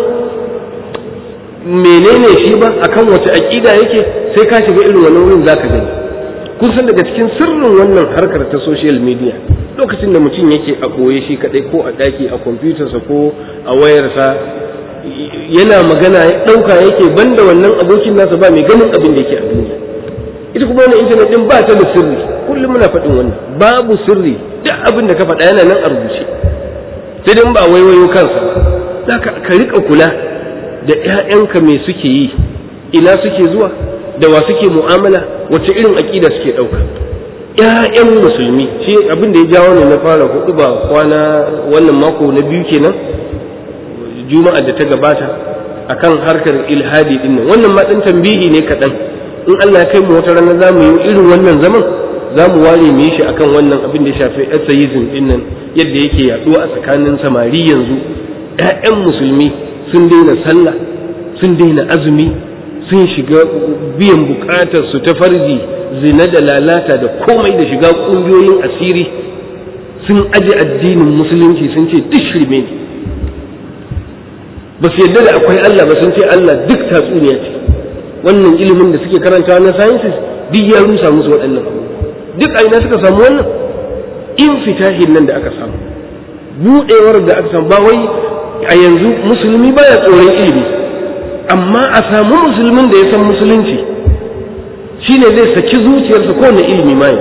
menene shi ba akan wace aƙida yake sai ka shiga irin wannan wurin zaka gani kun san daga cikin sirrin wannan harkar ta social media lokacin da mutum yake a ɓoye shi kaɗai ko a ɗaki a kwamfutarsa ko a wayarsa yana magana ya ɗauka yake banda wannan abokin nasa ba mai ganin abin da yake a duniya ita kuma wannan intanet ɗin ba ta da sirri kullum muna faɗin wannan babu sirri duk abin da ka faɗa yana nan a rubuce sai dai ba waiwayo kansa ba ka riƙa kula da 'ya'yanka me suke yi ina suke zuwa da wa suke mu'amala wace irin aƙida suke ɗauka ‘ya'yan musulmi shi abin da ya jawo ne na fara hudu ba kwana wannan mako na biyu kenan juma'a da ta gabata akan harkar ilhadi din nan wannan ma ɗan tambihi ne kaɗan in Allah ya kai mu wata rana za mu yi irin wannan zaman za mu ware mu yi shi akan wannan abin da ya shafi atheism din nan yadda yake yaɗuwa a tsakanin samari yanzu ‘ya'yan musulmi sun daina sallah sun daina azumi sun shiga biyan bukatar su ta farji zina da lalata da komai da shiga kungiyoyin asiri sun aje addinin musulunci sun ce duk shirme ne ba su yadda da akwai Allah ba sun ce Allah duk tatsuniya ce wannan ilimin da suke karantawa na sciences duk ya rusa musu waɗannan duk a ina suka samu wannan in fitahin nan da aka samu buɗewar da aka samu ba wai a yanzu musulmi baya tsoron ilimi amma a samu musulmin da ya san musulunci shine zai saki zuciyarsa kowane ilimi ma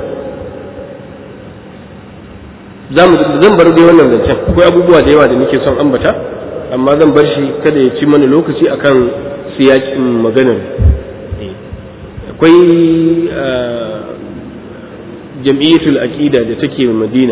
zan bar dai wannan zancen akwai abubuwa da yawa da nake son ambata amma zan bar shi kada ya ci mana lokaci akan siyakin maganar akwai jam'iyyatul aqida da take madina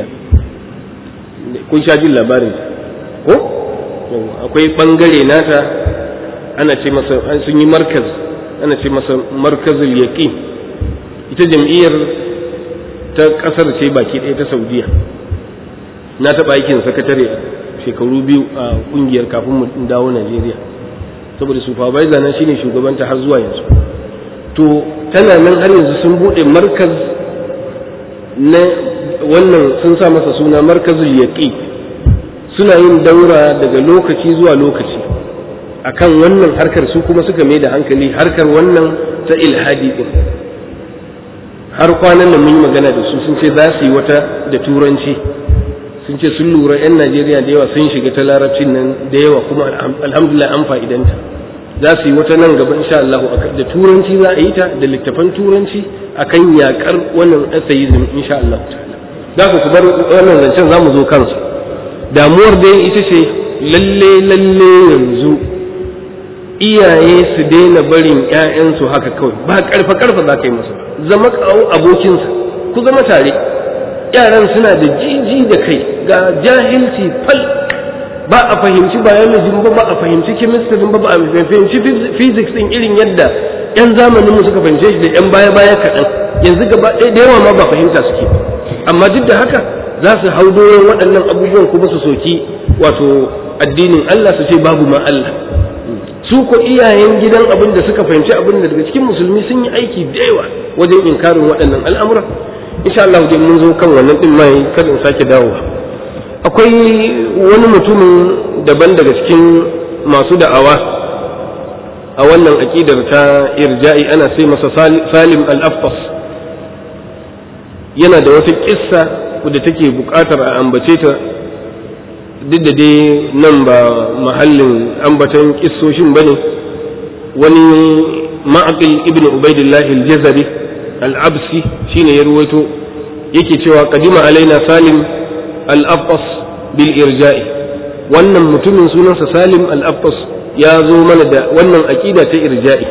kun sha jin labarin ko akwai bangare nata ana ce masa sun yi markaz ana ce masa markazul yaqin ita jam'iyyar ta kasar ce baki ɗaya ta saudiya na taɓa aikin sakatare shekaru biyu a ƙungiyar kafin mu dawo najeriya saboda supervisor na shine shugabanta har zuwa yanzu to tana nan har yanzu sun buɗe markaz na wannan sun sa masa suna markazul yaqin suna yin daura daga lokaci zuwa lokaci akan wannan harkar su kuma suka mai da hankali harkar wannan ta ilhadi din har kwanan nan mun yi magana da su sun ce za su yi wata da turanci sun ce sun lura 'yan najeriya da yawa sun shiga ta larabcin nan da yawa kuma alhamdulillah an fa'idanta za su yi wata nan gaba insha Allah da turanci za a yi ta da littafan turanci akan yakar wannan atheism insha Allah za ku bar wannan zancen za mu zo kansa damuwar dai ita ce lalle lalle yanzu iyaye su daina barin ‘ya'yansu haka kawai ba karfa karfa za ka yi masa zama kawo abokinsa ku zama tare yaran suna da jiji da kai ga jahilci fal ba a fahimci biology ba ba a fahimci chemistry ba ba a fahimci physics din irin yadda ‘yan zamanin mu suka fahimce shi da ‘yan baya baya kaɗan yanzu gaba ɗaya da yawa ma ba fahimta suke amma duk da haka za su hau doron waɗannan abubuwan kuma su soki wato addinin Allah su ce babu ma Allah su ko iyayen gidan abin da suka fahimci abin da daga cikin musulmi sun yi aiki da yawa wajen inkarin waɗannan al'amura insha Allah dai mun zo kan wannan din mai kada in sake dawowa akwai wani mutumin daban daga cikin masu da'awa a wannan aƙidar ta irja'i ana sai masa salim al-aftas yana da wata kissa da take buƙatar a ambace ta duk da dai nan ba mahallin ambatan kissoshin bane wani ma'aqil ibn ubaidillah al-jazari al-absi shine ya ruwaito yake cewa qadima alaina salim al-afqas bil irja'i wannan mutumin sunansa salim al-abbas ya zo mana da wannan aƙida ta irja'i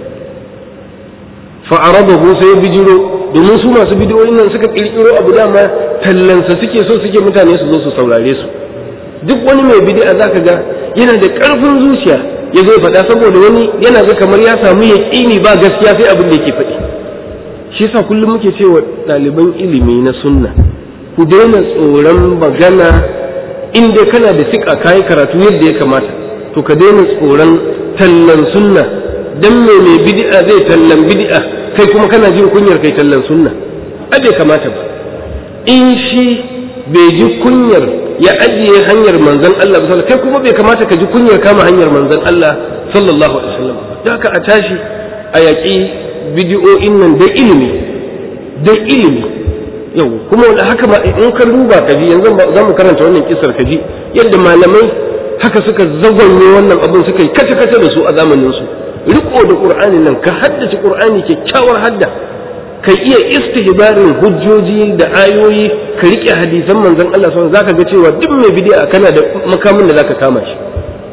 fa'arabahu sai bijiro domin su masu bidiyoyin nan suka kirkiro abu dama tallansa suke so suke mutane su zo su saurare su duk wani mai bid'a zaka ga yana da ƙarfin zuciya ya zo faɗa saboda wani yana ga kamar ya samu yaƙini ba gaskiya sai abin da yake faɗi shi yasa kullum muke cewa ɗaliban ilimi na sunna ku daina tsoron magana in dai kana da siƙa kayi karatu yadda ya kamata to ka daina tsoron tallan sunna dan me mai bid'a zai tallan bid'a kai kuma kana jin kunyar kai tallan sunna a bai kamata ba in shi bai ji kunyar ya ajiye hanyar manzon Allah sallallahu kai kuma bai kamata ka ji kunyar kama hanyar manzon Allah sallallahu alaihi wasallam da haka a tashi a yaƙi bidiyo'in nan da ilimi da ilimi yau kuma wanda haka ba in ka duba ka ji yanzu za mu karanta wannan kisar ka ji yadda malamai haka suka zagonye wannan abin suka yi kace kace da su a zamanin su riko da qur'ani nan ka haddace qur'ani kyakkyawar hadda kai iya istihbarin hujjoji da ayoyi ka rike hadisan manzon Allah sallallahu zaka ga cewa duk mai bid'a kana da makamin da zaka kama shi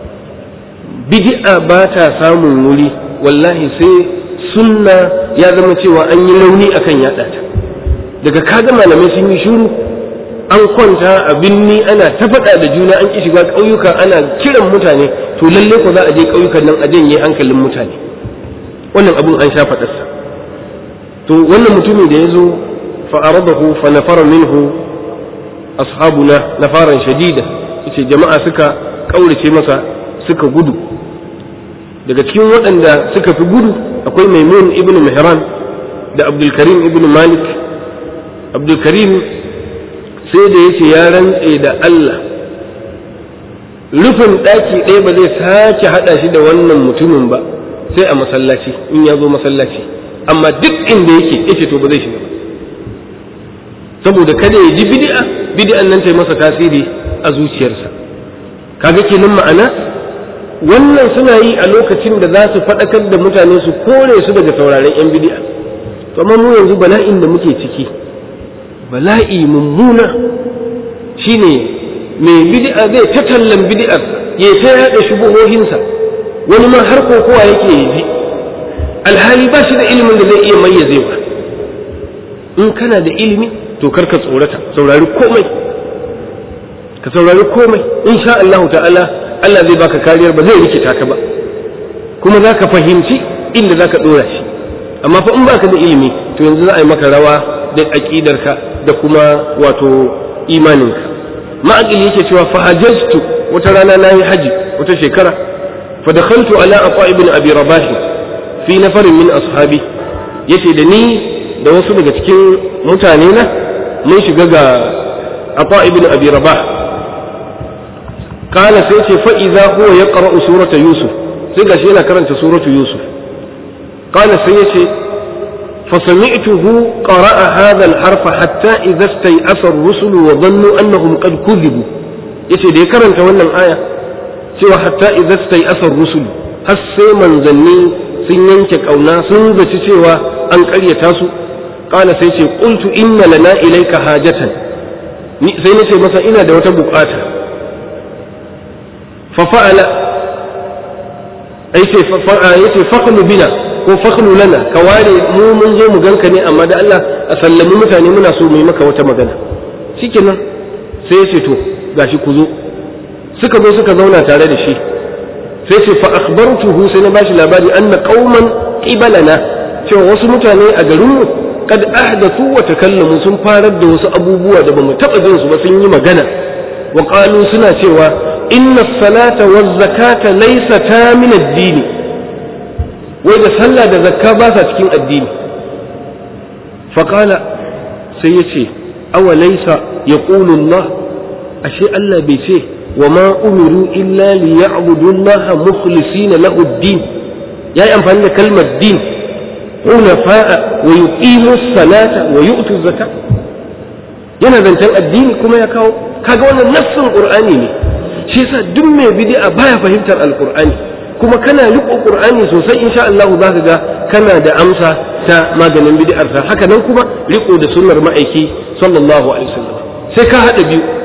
bid'a ba ta samun wuri wallahi sai sunna ya zama cewa an yi launi akan yada ta daga kaga malamai sun yi shuru an kwanta a binni ana ta faɗa da juna an ki shiga ƙauyuka ana kiran mutane to lalle ko za a je ƙauyukan nan a janye hankalin mutane wannan abun an sha faɗarsa to wannan mutumi da ya zo fa'aradahu fa nafara minhu ashabuna nafaran shadida yace jama'a suka kaurace masa suka gudu daga cikin waɗanda suka fi gudu akwai maimun ibn mihran da abdulkarim ibn malik abdulkarim sai da yace ya rantse da Allah rufin ɗaki ɗaya ba zai sake haɗa shi da wannan mutumin ba sai a masallaci in ya zo masallaci amma duk inda yake yace to ba zai shiga ba saboda kada ya ji bid'a bid'an nan ta masa tasiri a zuciyarsa kaga kenan ma'ana wannan suna yi a lokacin da za su faɗakar da mutane su kore su daga sauraren yan bid'a to amma mu yanzu bala'in da muke ciki bala'i mummuna shine mai bid'a zai ta tallan bid'ar ya ta yada shubuhohinsa wani ma har kokowa yake yi ji alhali ba shi da ilimin da zai iya mayyazewa in kana da ilimi to kar ka tsorata saurari komai ka saurari komai insha Allah ta'ala Allah zai baka kariyar ba zai rikita ka ba kuma za ka fahimci inda za ka ɗora shi amma fa in baka da ilimi to yanzu za a yi maka rawa da aƙidarka da kuma wato imaninka ma'aƙil yake cewa fa hajjatu wata rana na yi haji wata shekara fa dakhaltu ala ata ibn abi rabah fi nafarin min ashabi yace da ni da wasu daga cikin mutane na mun shiga ga ata ibn abi rabah kana sai ce fa idza huwa yaqra'u surata yusuf sai gashi yana karanta suratu yusuf kana sai yace fa sami'tuhu qara'a hadha al-harf hatta idza istay'asa ar-rusul wa dhannu annahum qad kudhibu yace da ya karanta wannan aya cewa hatta idza istay'asa ar-rusul har sai manzanni sun yanke kauna sun zaci cewa an ƙaryata su kana sai ce qultu inna lana ilayka hajatan ni sai nace masa ina da wata bukata fa fa'ala ai ce yace faqlu bina ko faqlu lana ka ware mu mun zo mu ganka ne amma da Allah a sallami mutane muna so mu yi maka wata magana shikenan sai yace to gashi ku zo suka zo suka zauna tare da shi sai ce fa akhbartuhu sai na bashi labari anna qauman qibalana cewa wasu mutane a garinmu kad ahdathu wa takallamu sun farar da wasu abubuwa da bamu taba jin su ba sun yi magana wa qalu suna cewa inna salata waz zakata laysata min ad-din wai da sallah da zakka ba sa cikin addini fa qala sai yace awa laysa yaqulu Allah ashe Allah bai ce wa ma umiru illa liya'budu Allah mukhlisina lahu ad-din yayi amfani da kalmar din حنفاء ويقيموا الصلاة ويؤتوا الزكاة yana zancen addini kuma ya kawo kaga wannan nassin qur'ani ne shi yasa duk mai bid'a baya fahimtar alqur'ani kuma kana riko qur'ani sosai insha Allah za ka ga kana da amsa ta maganin bid'ar sa haka nan kuma riko da sunnar ma'aiki sallallahu alaihi wasallam sai ka hada biyu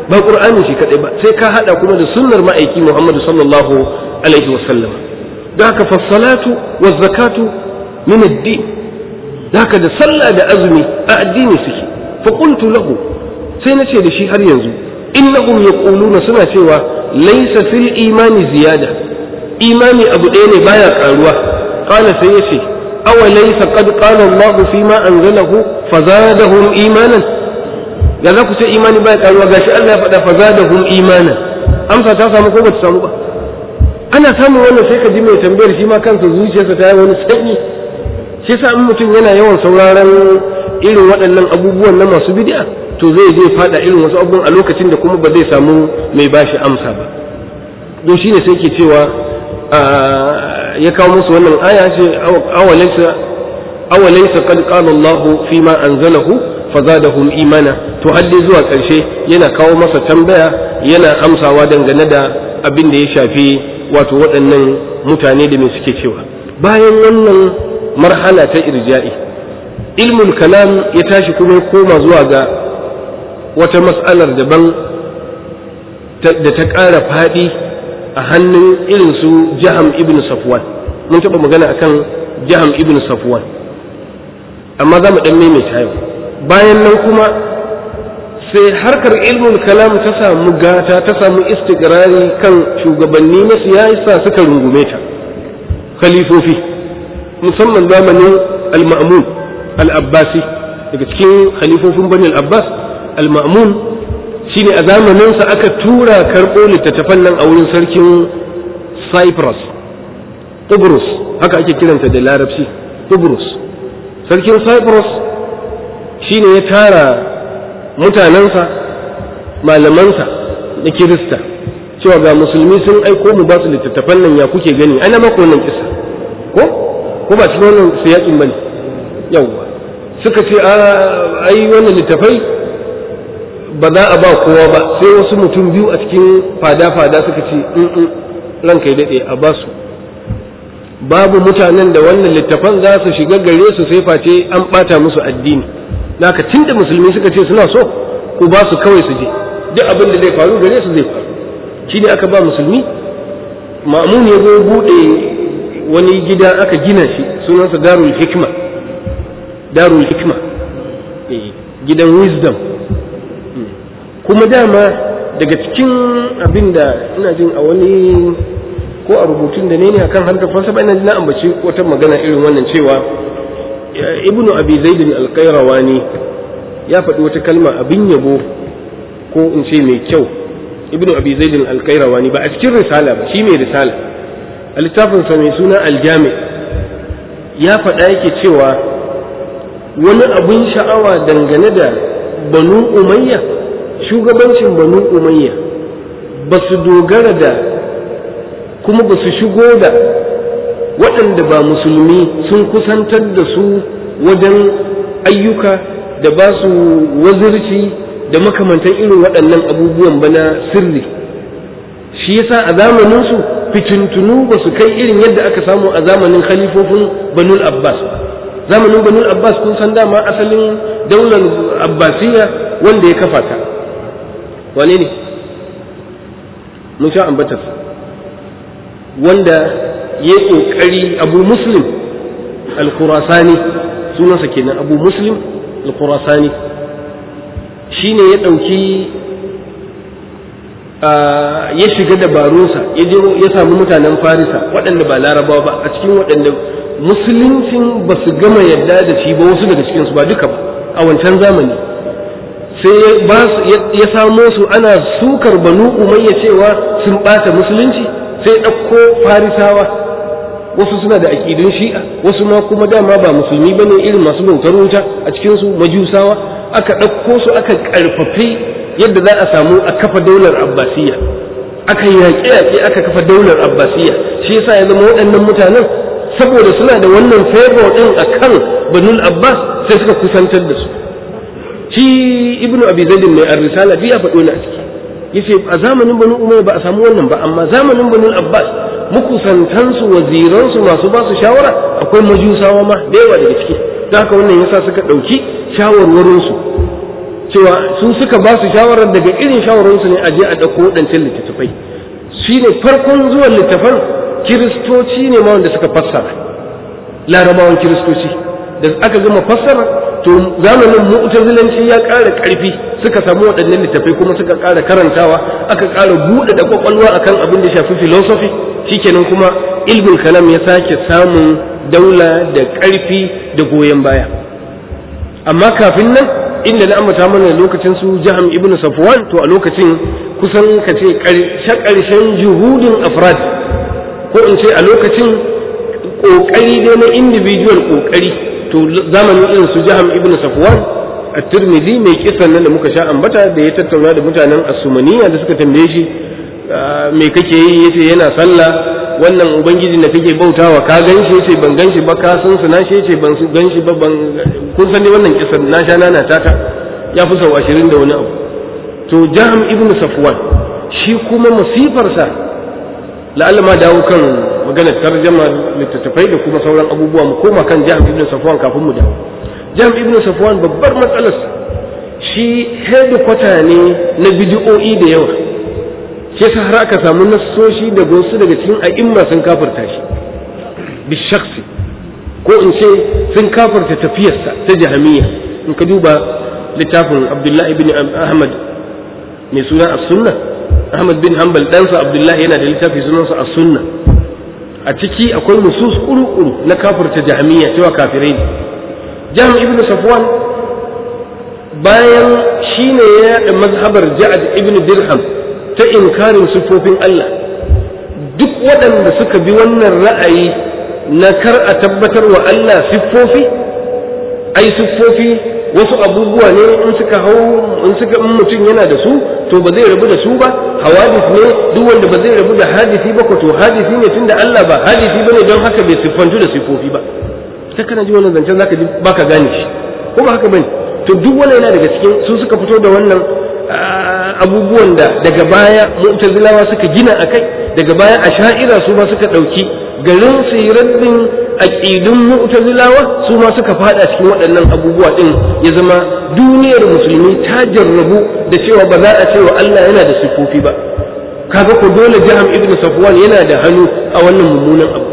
ba qur'ani shi kadai ba sai ka hada kuma da sunnar ma'aiki Muhammad sallallahu alaihi wasallam da haka fassalatu wa zakatu min ad-din da haka da sallah da azumi a addini suke fa qultu lahu sai na ce da shi har yanzu innahum yaquluna suna cewa laysa fil imani ziyada imani abu ɗaya ne baya karuwa qala sai yace aw laysa qad qala Allah fi ma anzalahu fazadahum imanan da za ku ce imani baya karuwa gashi Allah ya faɗa fazadahum imanan amsa ta samu ko bata samu ba ana samun wannan sai ka ji mai tambayar shi ma kansa zuciyarsa ta yi wani sanyi shi yasa in mutum yana yawan sauraron irin waɗannan abubuwan na masu bid'a to zai je fada irin wasu abubuwan a lokacin da kuma ba zai samu mai bashi amsa ba don shine sai ke cewa ya kawo musu wannan aya ce awalaysa awalaysa qad qala Allah fi ma anzalahu fazadahum imana to har dai zuwa ƙarshe yana kawo masa tambaya yana amsawa dangane da abin da ya shafi wato waɗannan mutane da me suke cewa bayan wannan marhala ta irja'i ilmul kalam ya tashi kuma ya koma zuwa ga wata mas'alar daban da ta ƙara faɗi a hannun irin su jaham ibn safwan mun taɓa magana akan jaham ibn safwan amma za mu ɗan maimaita yau bayan nan kuma sai harkar ilmul kalam ta samu gata ta samu istigrari kan shugabanni na siyasa suka rungume ta khalifofi musamman zamanin al-ma'mun al-abbasi daga cikin khalifofin bani al-abbas al-ma'mun shine a zamaninsa aka tura karɓo littattafan nan a wurin sarkin cyprus Tubrus haka ake kiranta da larabci Tubrus sarkin cyprus shine ya tara mutanensa malamansa na kirista cewa ga musulmi sun aiko mu ba su littattafan nan ya kuke gani ana maka wannan kisa ko ko ba cikin wannan siyakin bane yawwa suka ce a ai wannan littafai ba za a ba kowa ba sai wasu mutum biyu a cikin fada-fada suka ce in ranka ya daɗe a ba su babu mutanen da wannan littafan za su shiga gare su sai face an ɓata musu addini naka tunda musulmi suka ce suna so ku ba su kawai su je duk abin da zai faru gare su zai faru shi ne aka ba musulmi ma'amun ya zo buɗe wani gida aka gina shi sunansa darul hikma darul hikma gidan wisdom kuma dama daga cikin abin da ina jin a wani ko a rubutun da ne ne akan harkar falsafa ina na ambaci wata magana irin wannan cewa ibnu abi zaidin alqairawani ya faɗi wata kalma abin yabo ko in ce mai kyau ibnu abi zaidin alqairawani ba a cikin risala ba shi mai risala a littafinsa mai suna aljami ya faɗa yake cewa wani abin sha'awa dangane da banu umayya shugabancin banu umayya ba su dogara da kuma ba su shigo da waɗanda ba musulmi sun kusantar da su wajen ayyuka da ba su wazirci da makamantan irin waɗannan abubuwan ba na sirri shi yasa a zamaninsu fitintunu ba su kai irin yadda aka samu a zamanin khalifofin banul abbas zamanin banul abbas kun san dama asalin daular abbasiya wanda ya kafa ta wane ne mun sha ambatarsa wanda ya yi ƙoƙari abu muslim al-khurasani sunansa kenan abu muslim al-khurasani shi ne ya ɗauki ya shiga dabarunsa ya je ya samu mutanen farisa waɗanda ba larabawa ba a cikin waɗanda musuluncin ba su gama yadda da shi ba wasu daga cikinsu ba duka ba a wancan zamani sai ya samo su ana sukar banu umayya cewa sun ɓata musulunci sai ɗauko farisawa wasu suna da aƙidun shi'a wasu ma kuma dama ba musulmi bane irin masu bautar wuta a cikinsu majusawa aka ɗauko su aka ƙarfafi yadda za a samu a kafa daular abbasiya aka yaƙe-yaƙe aka kafa daular abbasiya shi yasa ya zama waɗannan mutanen saboda suna da wannan favor ɗin a kan banul abbas sai suka kusantar da su shi ibnu abi zaidin mai ar-risala bi ya faɗo na a ciki yace a zamanin banu umayya ba a samu wannan ba amma zamanin banu abbas mukusantansu waziransu masu ba su shawara akwai majusawa ma da yawa daga ciki da haka wannan yasa suka ɗauki shawarwarinsu cewa su suka ba su shawarar daga irin shawararsu ne a je a ɗauko waɗancan littattafai shi ne farkon zuwan littafan kiristoci ne ma wanda suka fassara larabawan kiristoci da aka gama fassara to zamanin mu'tazilanci ya ƙara ƙarfi suka samu waɗannan littafai kuma suka ƙara karantawa aka ƙara buɗe da kwakwalwa akan abin da shafi philosophy shikenan kuma ilmul kalam ya sake samun daula da ƙarfi da goyon baya amma kafin nan inda na ambata mana lokacin su jaham ibn safwan to a lokacin kusan ka ce ƙarshen juhudin afrad ko in ce a lokacin ƙoƙari dai na individual ƙoƙari to zamanin irin su jaham ibn safwan a turmizi mai kisan nan da muka sha ambata da ya tattauna da mutanen asumaniya da suka tambaye shi me kake yi yace yana sallah wannan ubangiji da kake bautawa ka gan shi yace ban gan shi ba ka san su na shi yace ban gan shi ba ban kun san dai wannan kisan na sha nana tata ya fi sau ashirin da wani abu to jaham ibn safwan shi kuma masifarsa la'alla ma dawo kan maganar tarjama littattafai da kuma sauran abubuwa mu koma kan jaham ibn safwan kafin mu dawo jaham ibn safwan babbar matsalarsa shi headquarter ne na bidi'o'i da yawa shi yasa har aka samu nassoshi da wasu daga cikin a'imma sun kafirta shi bishaksi ko in ce sun kafirta tafiyarsa ta jahamiya in ka duba littafin abdullahi bin ahmad mai suna as-sunna ahmad bin hanbal ɗansa abdullahi yana da littafi sunansa as-sunna a ciki akwai nusus kuru-kuru na kafirta jahamiya cewa kafirai ne jam ibn safwan bayan shine ya yaɗa mazhabar ja'ad ibn dirham ta inkarin siffofin Allah duk waɗanda suka bi wannan ra'ayi na kar a tabbatar wa Allah siffofi ai siffofi wasu abubuwa ne in suka hau in suka in mutum yana da su to ba zai rabu da su ba hawadis ne duk wanda ba zai rabu da hadisi ba ko to hadisi ne tunda Allah ba hadisi bane don haka bai siffantu da siffofi ba ta kana ji wannan zancen zaka ji baka gane shi ko ba haka bane to duk wannan yana daga cikin su suka fito da wannan abubuwan da daga baya mu'tazilawa suka gina akai daga baya asha'ira su ma suka dauki garin siraddin aqidun mu'tazilawa su ma suka fada cikin waɗannan abubuwa din ya zama duniyar musulmi ta jarrabu da cewa ba za a ce wa Allah yana da sifofi ba kaga ko dole jaham ibnu safwan yana da hannu a wannan mummunan abu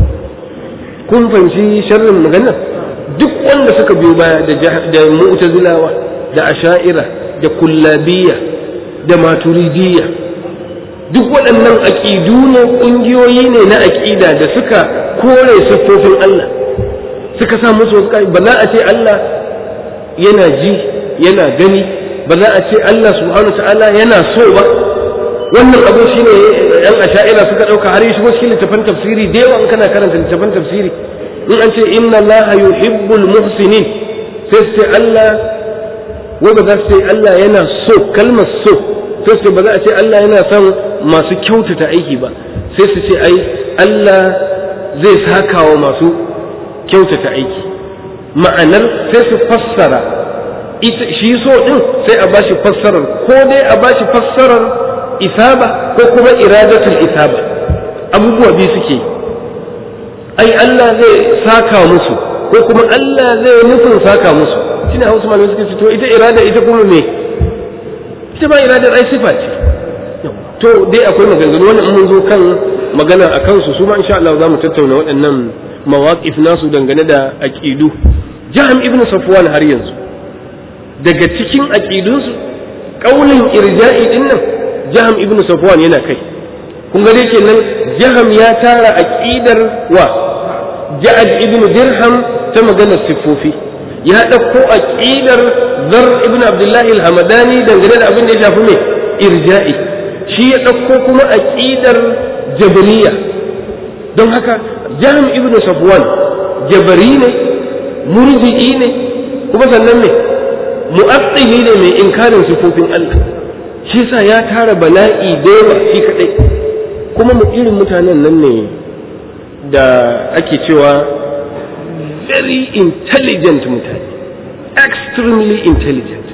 kun fahimci sharrin magana duk wanda suka biyo baya da mu'tazilawa da asha'ira da kullabiyya da maturidiyya duk waɗannan aƙidu ne ƙungiyoyi ne na aƙida da suka kore siffofin Allah suka sa musu wasu ba za a ce Allah yana ji yana gani ba za a ce Allah subhanahu ta'ala yana so ba wannan abu shine yan asha'ira suka ɗauka har shi wasu littafan tafsiri da yawa in kana karanta littafan tafsiri in an ce inna Allah yuhibbul muhsinin sai su ce Allah wai ba za su ce Allah yana so kalmar so sai su ba za a ce Allah yana son masu kyautata aiki ba sai su ce ai Allah zai saka wa masu kyautata aiki ma'anar sai su fassara shi so din sai a bashi fassarar ko dai a bashi fassarar isaba ko kuma iradatul isaba abubuwa biyu suke ai Allah zai saka musu ko kuma Allah zai nufin saka musu shine hausa malamai suka ce to ita irada ita kuma me ita ba iradar ai sifa ce to dai akwai maganganu wannan mun zo kan magana a kansu su ma insha Allah za mu tattauna waɗannan mawaqif nasu dangane da aqidu jaham ibnu safwan har yanzu daga cikin aqidunsu kaulin irja'i din nan jaham ibnu safwan yana kai kun ga dai kenan jaham ya tara aqidar wa ja'ad ibnu dirham ta maganar siffofi ya ɗauko aƙidar zar ibn abdullahi al-hamadani dangane da abin da ya shafi mai irja'i shi ya ɗauko kuma aƙidar jabariya don haka jam ibn safwan jabari ne murji'i ne kuma sannan ne mu'attili ne mai inkarin sifofin Allah shi sa ya tara bala'i da yawa shi kadai kuma mu irin mutanen nan ne da ake cewa very intelligent mutane extremely intelligent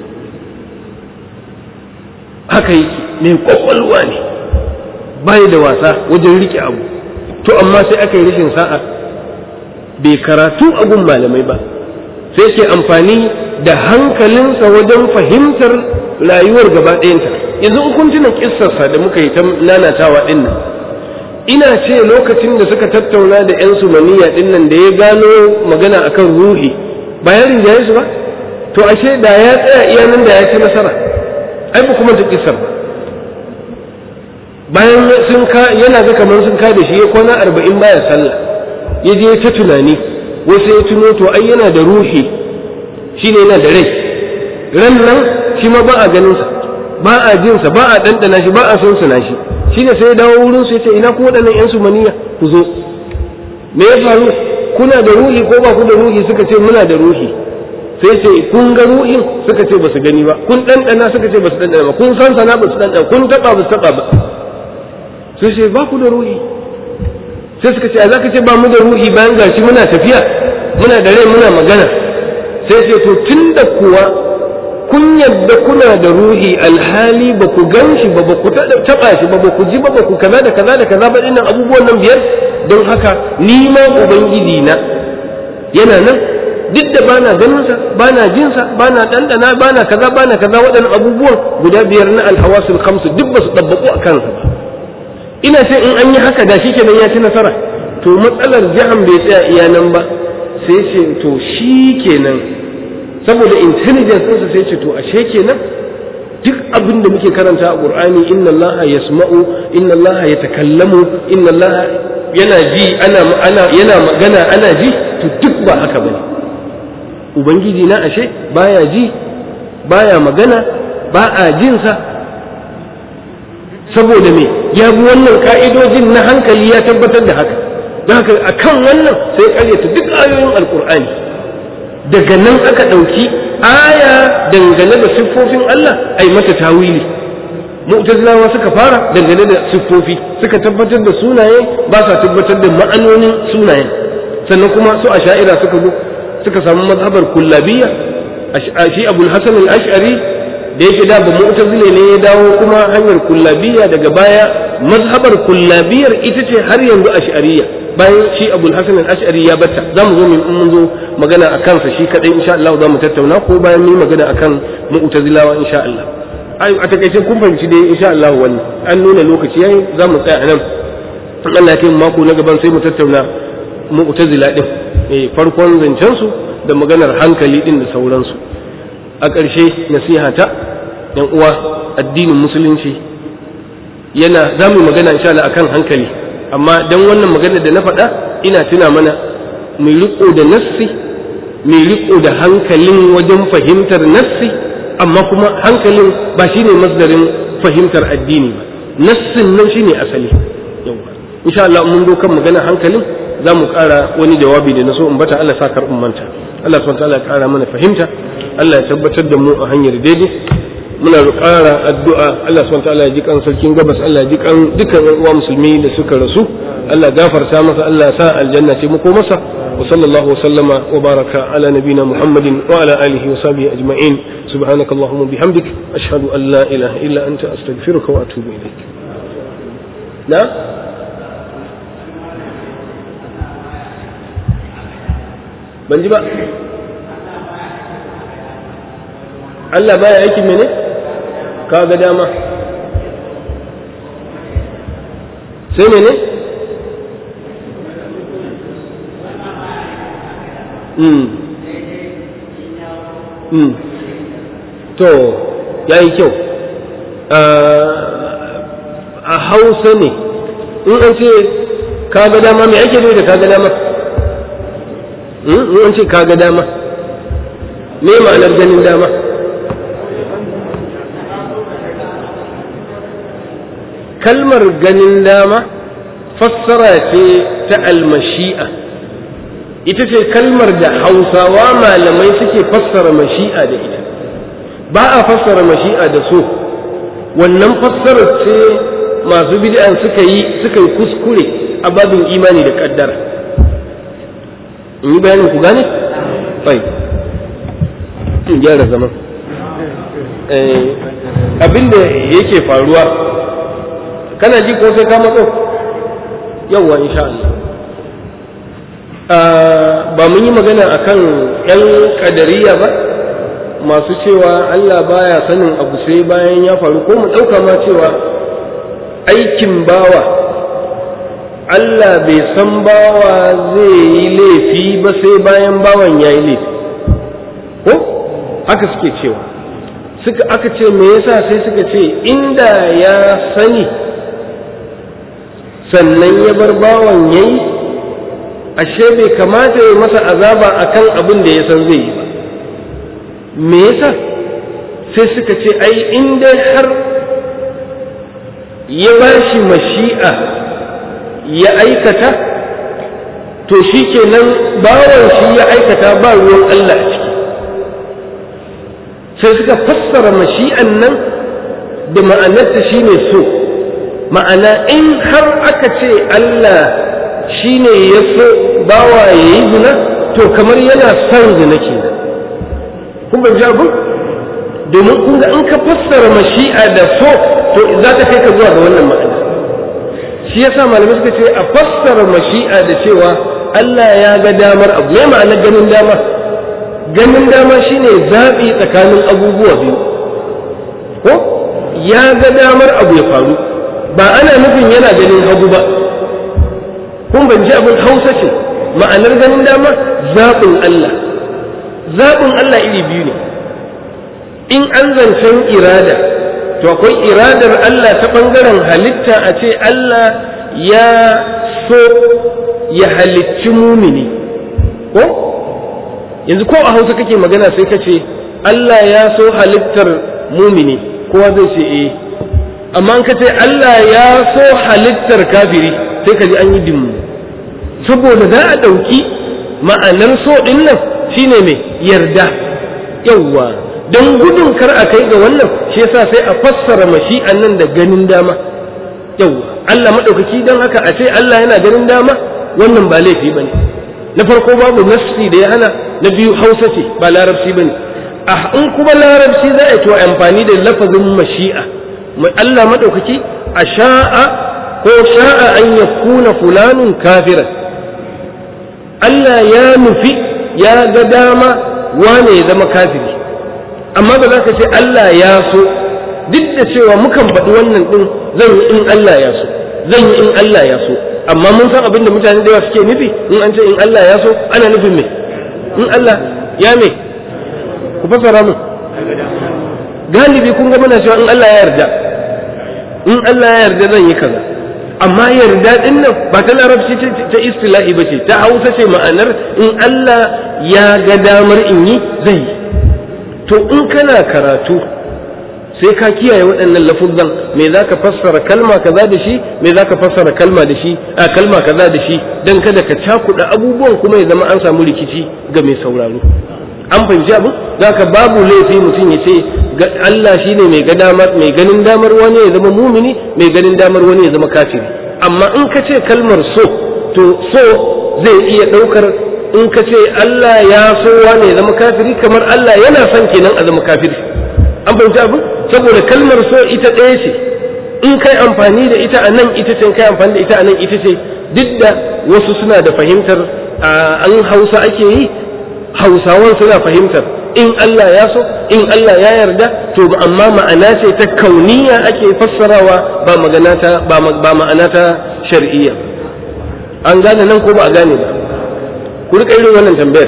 haka yake mai kwakwalwa ne bai da wasa wajen rike abu to amma sai aka yi rashin sa'a bai karatu a gun malamai ba sai ke amfani da hankalinsa wajen fahimtar rayuwar gaba ɗayanta yanzu in kun tuna kissarsa da muka yi ta nanatawa ɗin nan ina ce lokacin da suka tattauna da 'yan sumaniya ɗin nan da ya gano magana akan ruhi ba ya rinjaye su ba to ashe da ya tsaya iya nan da ya ci nasara ai ba kuma ta kissar ba bayan sun ka yana ga kamar sun ka da shi ya kwana arba'in baya sallah ya je ta tunani wasu ya tuno to ai yana da ruhi shine yana da rai ran nan shi ma ba a ganin sa ba a jin sa ba a dandana shi ba a son sa shi shine sai ya dawo wurin su yace ina ku waɗannan yan sumaniya ku zo me ya faru kuna da ruhi ko ba ku da ruhi suka ce muna da ruhi sai ce kun ga ruhin suka ce ba su gani ba kun dandana suka ce ba su dandana ba kun san sana ba su dandana kun taba ba su taba ba sai ce ba ku da ruhi sai suka ce a za ka ce ba mu da ruhi bayan gashi muna tafiya muna da rai muna magana sai ce to tun da kuwa kun yadda kuna da ruhi alhali ba ku gan shi ba ba ku taɓa shi ba ba ku ji ba ba ku kaza da kaza da kaza ba dinnan abubuwan nan biyar don haka ni ma ubangiji na yana nan duk da bana ganin sa bana jin sa bana dandana bana kaza bana kaza waɗannan abubuwan guda biyar na alhawasul khamsu duk ba su dabbaku a kansa ba ina ce in an yi haka da shi kenan ya ci nasara to matsalar jihan bai tsaya iya nan ba sai ce to shi kenan saboda intelligence ɗinsa sai ce to ashe kenan duk abin da muke karanta a qur'ani inna Allah yasma'u inna Allah yatakallamu inna Allah yana ji ana ana yana magana ana ji to duk ba haka bane ubangiji na ashe baya ji baya magana ba a jinsa saboda me ya bi wannan ka'idojin na hankali ya tabbatar da haka don haka a kan wannan sai karyata duk ayoyin alkur'ani daga nan aka ɗauki aya dangane da siffofin Allah ai mata tawili mu'tazilawa suka fara dangane da siffofi suka tabbatar da sunaye ba sa tabbatar da ma'anonin sunayen sannan kuma su asha'ira suka zo suka samu mazhabar kullabiyya shi abul hasan al-ash'ari da yake da ba mu'tazile ne ya dawo kuma hanyar kullabiyya daga baya mazhabar kullabiyar ita ce har yanzu ash'ariyya bayan shi abul hasan al-ash'ari ya batta zamu zo mun zo magana akan sa shi kadai insha Allah zamu tattauna ko bayan mu magana akan mu'tazilawa insha Allah ai a takaice kun fahimci dai insha Allah wannan an nuna lokaci yayi zamu tsaya anan in Allah ya kai mako na gaban sai mu tattauna mu'tazila din eh farkon zancen su da maganar hankali din da sauransu a ƙarshe nasiha ta yan uwa addinin musulunci yana za mu magana insha Allah akan hankali amma dan wannan magana da na faɗa ina tuna mana mai riko da nassi mai riko da hankalin wajen fahimtar nassi amma kuma hankalin ba shine masdarin fahimtar addini ba nassin nan shine asali yawa insha Allah mun zo kan magana hankalin za mu ƙara wani jawabi da na so in bata Allah sa karɓin manta Allah subhanahu wa ta'ala ya ƙara mana fahimta Allah ya tabbatar da mu a hanyar daidai muna ƙara addu'a Allah subhanahu ta'ala ya ji kan sarkin gabas Allah ya ji kan dukkan ƴan uwa musulmi da suka rasu Allah gafarta masa Allah ya sa aljanna ce muko masa wa sallallahu wa sallama wa baraka ala nabina Muhammadin wa ala alihi wa sahbihi ajma'in subhanakallahumma bihamdik ashhadu an la ilaha illa anta astaghfiruka wa atubu ilaik na ban ji ba Allah baya aikin mene ka ga dama sai mene mm. mm. to ya yi kyau a hausa ne in an ce ka ga dama mai ake da ka ga dama in an ce ka ga dama me ma'anar ganin dama kalmar ganin dama fassara ce ta almashi'a ita ce kalmar da hausawa malamai suke fassara mashi'a da ita ba a fassara mashi'a da so wannan fassarar ce masu bid'an suka yi suka yi kuskure a babin imani da kaddara in yi bayanin ku gane? fai in gyara zaman abinda yake faruwa kana ji ko sai ka matso yawwa insha Allah ba mun yi magana akan yan kadariya ba masu cewa Allah baya sanin abu sai bayan ya faru ko mu ɗauka ma cewa aikin bawa Allah bai san bawa zai yi laifi ba sai bayan bawan ya yi laifi ko haka suke cewa suka aka ce me yasa sai suka ce inda ya sani sannan ya bar bawan ya yi ashe bai kamata ya masa azaba akan abin da ya san zai yi ba me yasa sai suka ce ai in dai har ya ba shi mashi'a ya aikata to shi kenan bawan shi ya aikata ba ruwan Allah a ciki sai suka fassara mashi'an nan da ma'anarta shi ne so ma'ana in har aka ce Allah shi ne ya so bawa ya yi zina to kamar yana son zina kenan kun ban ji abin domin kun ga in ka fassara mashi'a da so to za ta kai ka zuwa ga wannan ma'ana shi yasa malamai suka ce a fassara mashi'a da cewa Allah ya ga damar abu me ma'anar ganin dama ganin dama shine zaɓi tsakanin abubuwa biyu ko ya ga damar abu ya faru ba ana nufin yana ganin hagu ba kun ban ji abin hausa ce ma'anar ganin dama zaɓin Allah zaɓin Allah iri biyu ne in an zancen irada to akwai iradar Allah ta ɓangaren halitta a ce Allah ya so ya halicci mumini ko yanzu ko a hausa kake magana sai ka ce Allah ya so halittar mumini kowa zai ce eh amma ka ce Allah ya so halittar kafiri sai ka ji an yi dimmu saboda za a ɗauki ma'anar so ɗin nan shine mai yarda yawwa don gudun kar a kai ga wannan shi yasa sai a fassara mashi'an nan da ganin dama yawwa Allah maɗaukaki don haka a ce Allah yana ganin dama wannan ba laifi ba ne na farko babu nafsi da ya hana na biyu hausa ce ba larabci ba ne a in kuma larabci za a yi to amfani da lafazin mashi'a Allah maɗaukaki a sha'a ko sha'a an ya kuna fulanun kafiran Allah ya nufi ya ga dama wane ya zama kafiri amma ba za ka ce Allah ya so duk da cewa mukan faɗi wannan ɗin zan yi in Allah ya so zan yi in Allah ya so amma mun san abin da mutane da yawa suke nufi in an ce in Allah ya so ana nufin me in Allah ya me ku fasara mu galibi kun ga muna cewa in Allah ya yarda in Allah ya yarda zan yi kaza amma yarda din nan ba ta larabci ta istilahi ba ce ta hausa ce ma'anar in Allah ya ga damar in yi zai yi to in kana karatu sai ka kiyaye waɗannan lafuzan me za ka fassara kalma kaza da shi me za ka fassara kalma da shi a kalma kaza da shi don kada ka cakuɗa abubuwan kuma ya zama an samu rikici ga mai sauraro an fahimci abu za ka babu laifi mutum ya ce Allah shi ne mai ganin damar wani ya zama mumini mai ganin damar wani ya zama kafiri amma in ka ce kalmar so to so zai iya ɗaukar in ka ce Allah ya so wani ya zama kafiri kamar Allah yana son kenan a zama kafiri an fahimci abu saboda kalmar so ita ɗaya ce in kai amfani da ita a nan ita ce kai amfani da ita a nan ita ce duk da wasu suna da fahimtar an hausa ake yi hausawan suna fahimtar in Allah ya so in Allah ya yarda to amma ma'ana ce ta kauniya ake fassarawa ba magana ta ba ma'ana ta shar'iyya an gane nan ko ba a gane ba ku rika irin wannan tambayar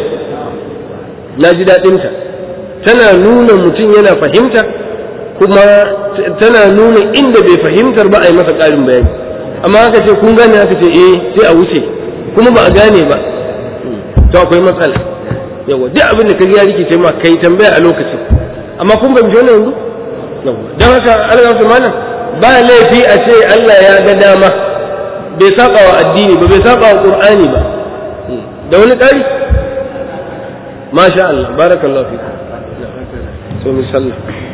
na ji daɗinta tana nuna mutum yana fahimta kuma tana nuna inda bai fahimtar ba a yi masa ƙarin bayani amma haka ce kun gane haka ce eh sai a wuce kuma ba a gane ba to akwai matsala yawa duk abin da ka ya rikice ma kai tambaya a lokacin amma kun ban ji wannan yanzu don haka Allah su malam ba laifi a ce Allah ya ga dama bai saba wa addini ba bai saba wa qur'ani ba da wani ƙari masha Allah barakallahu fi so misalla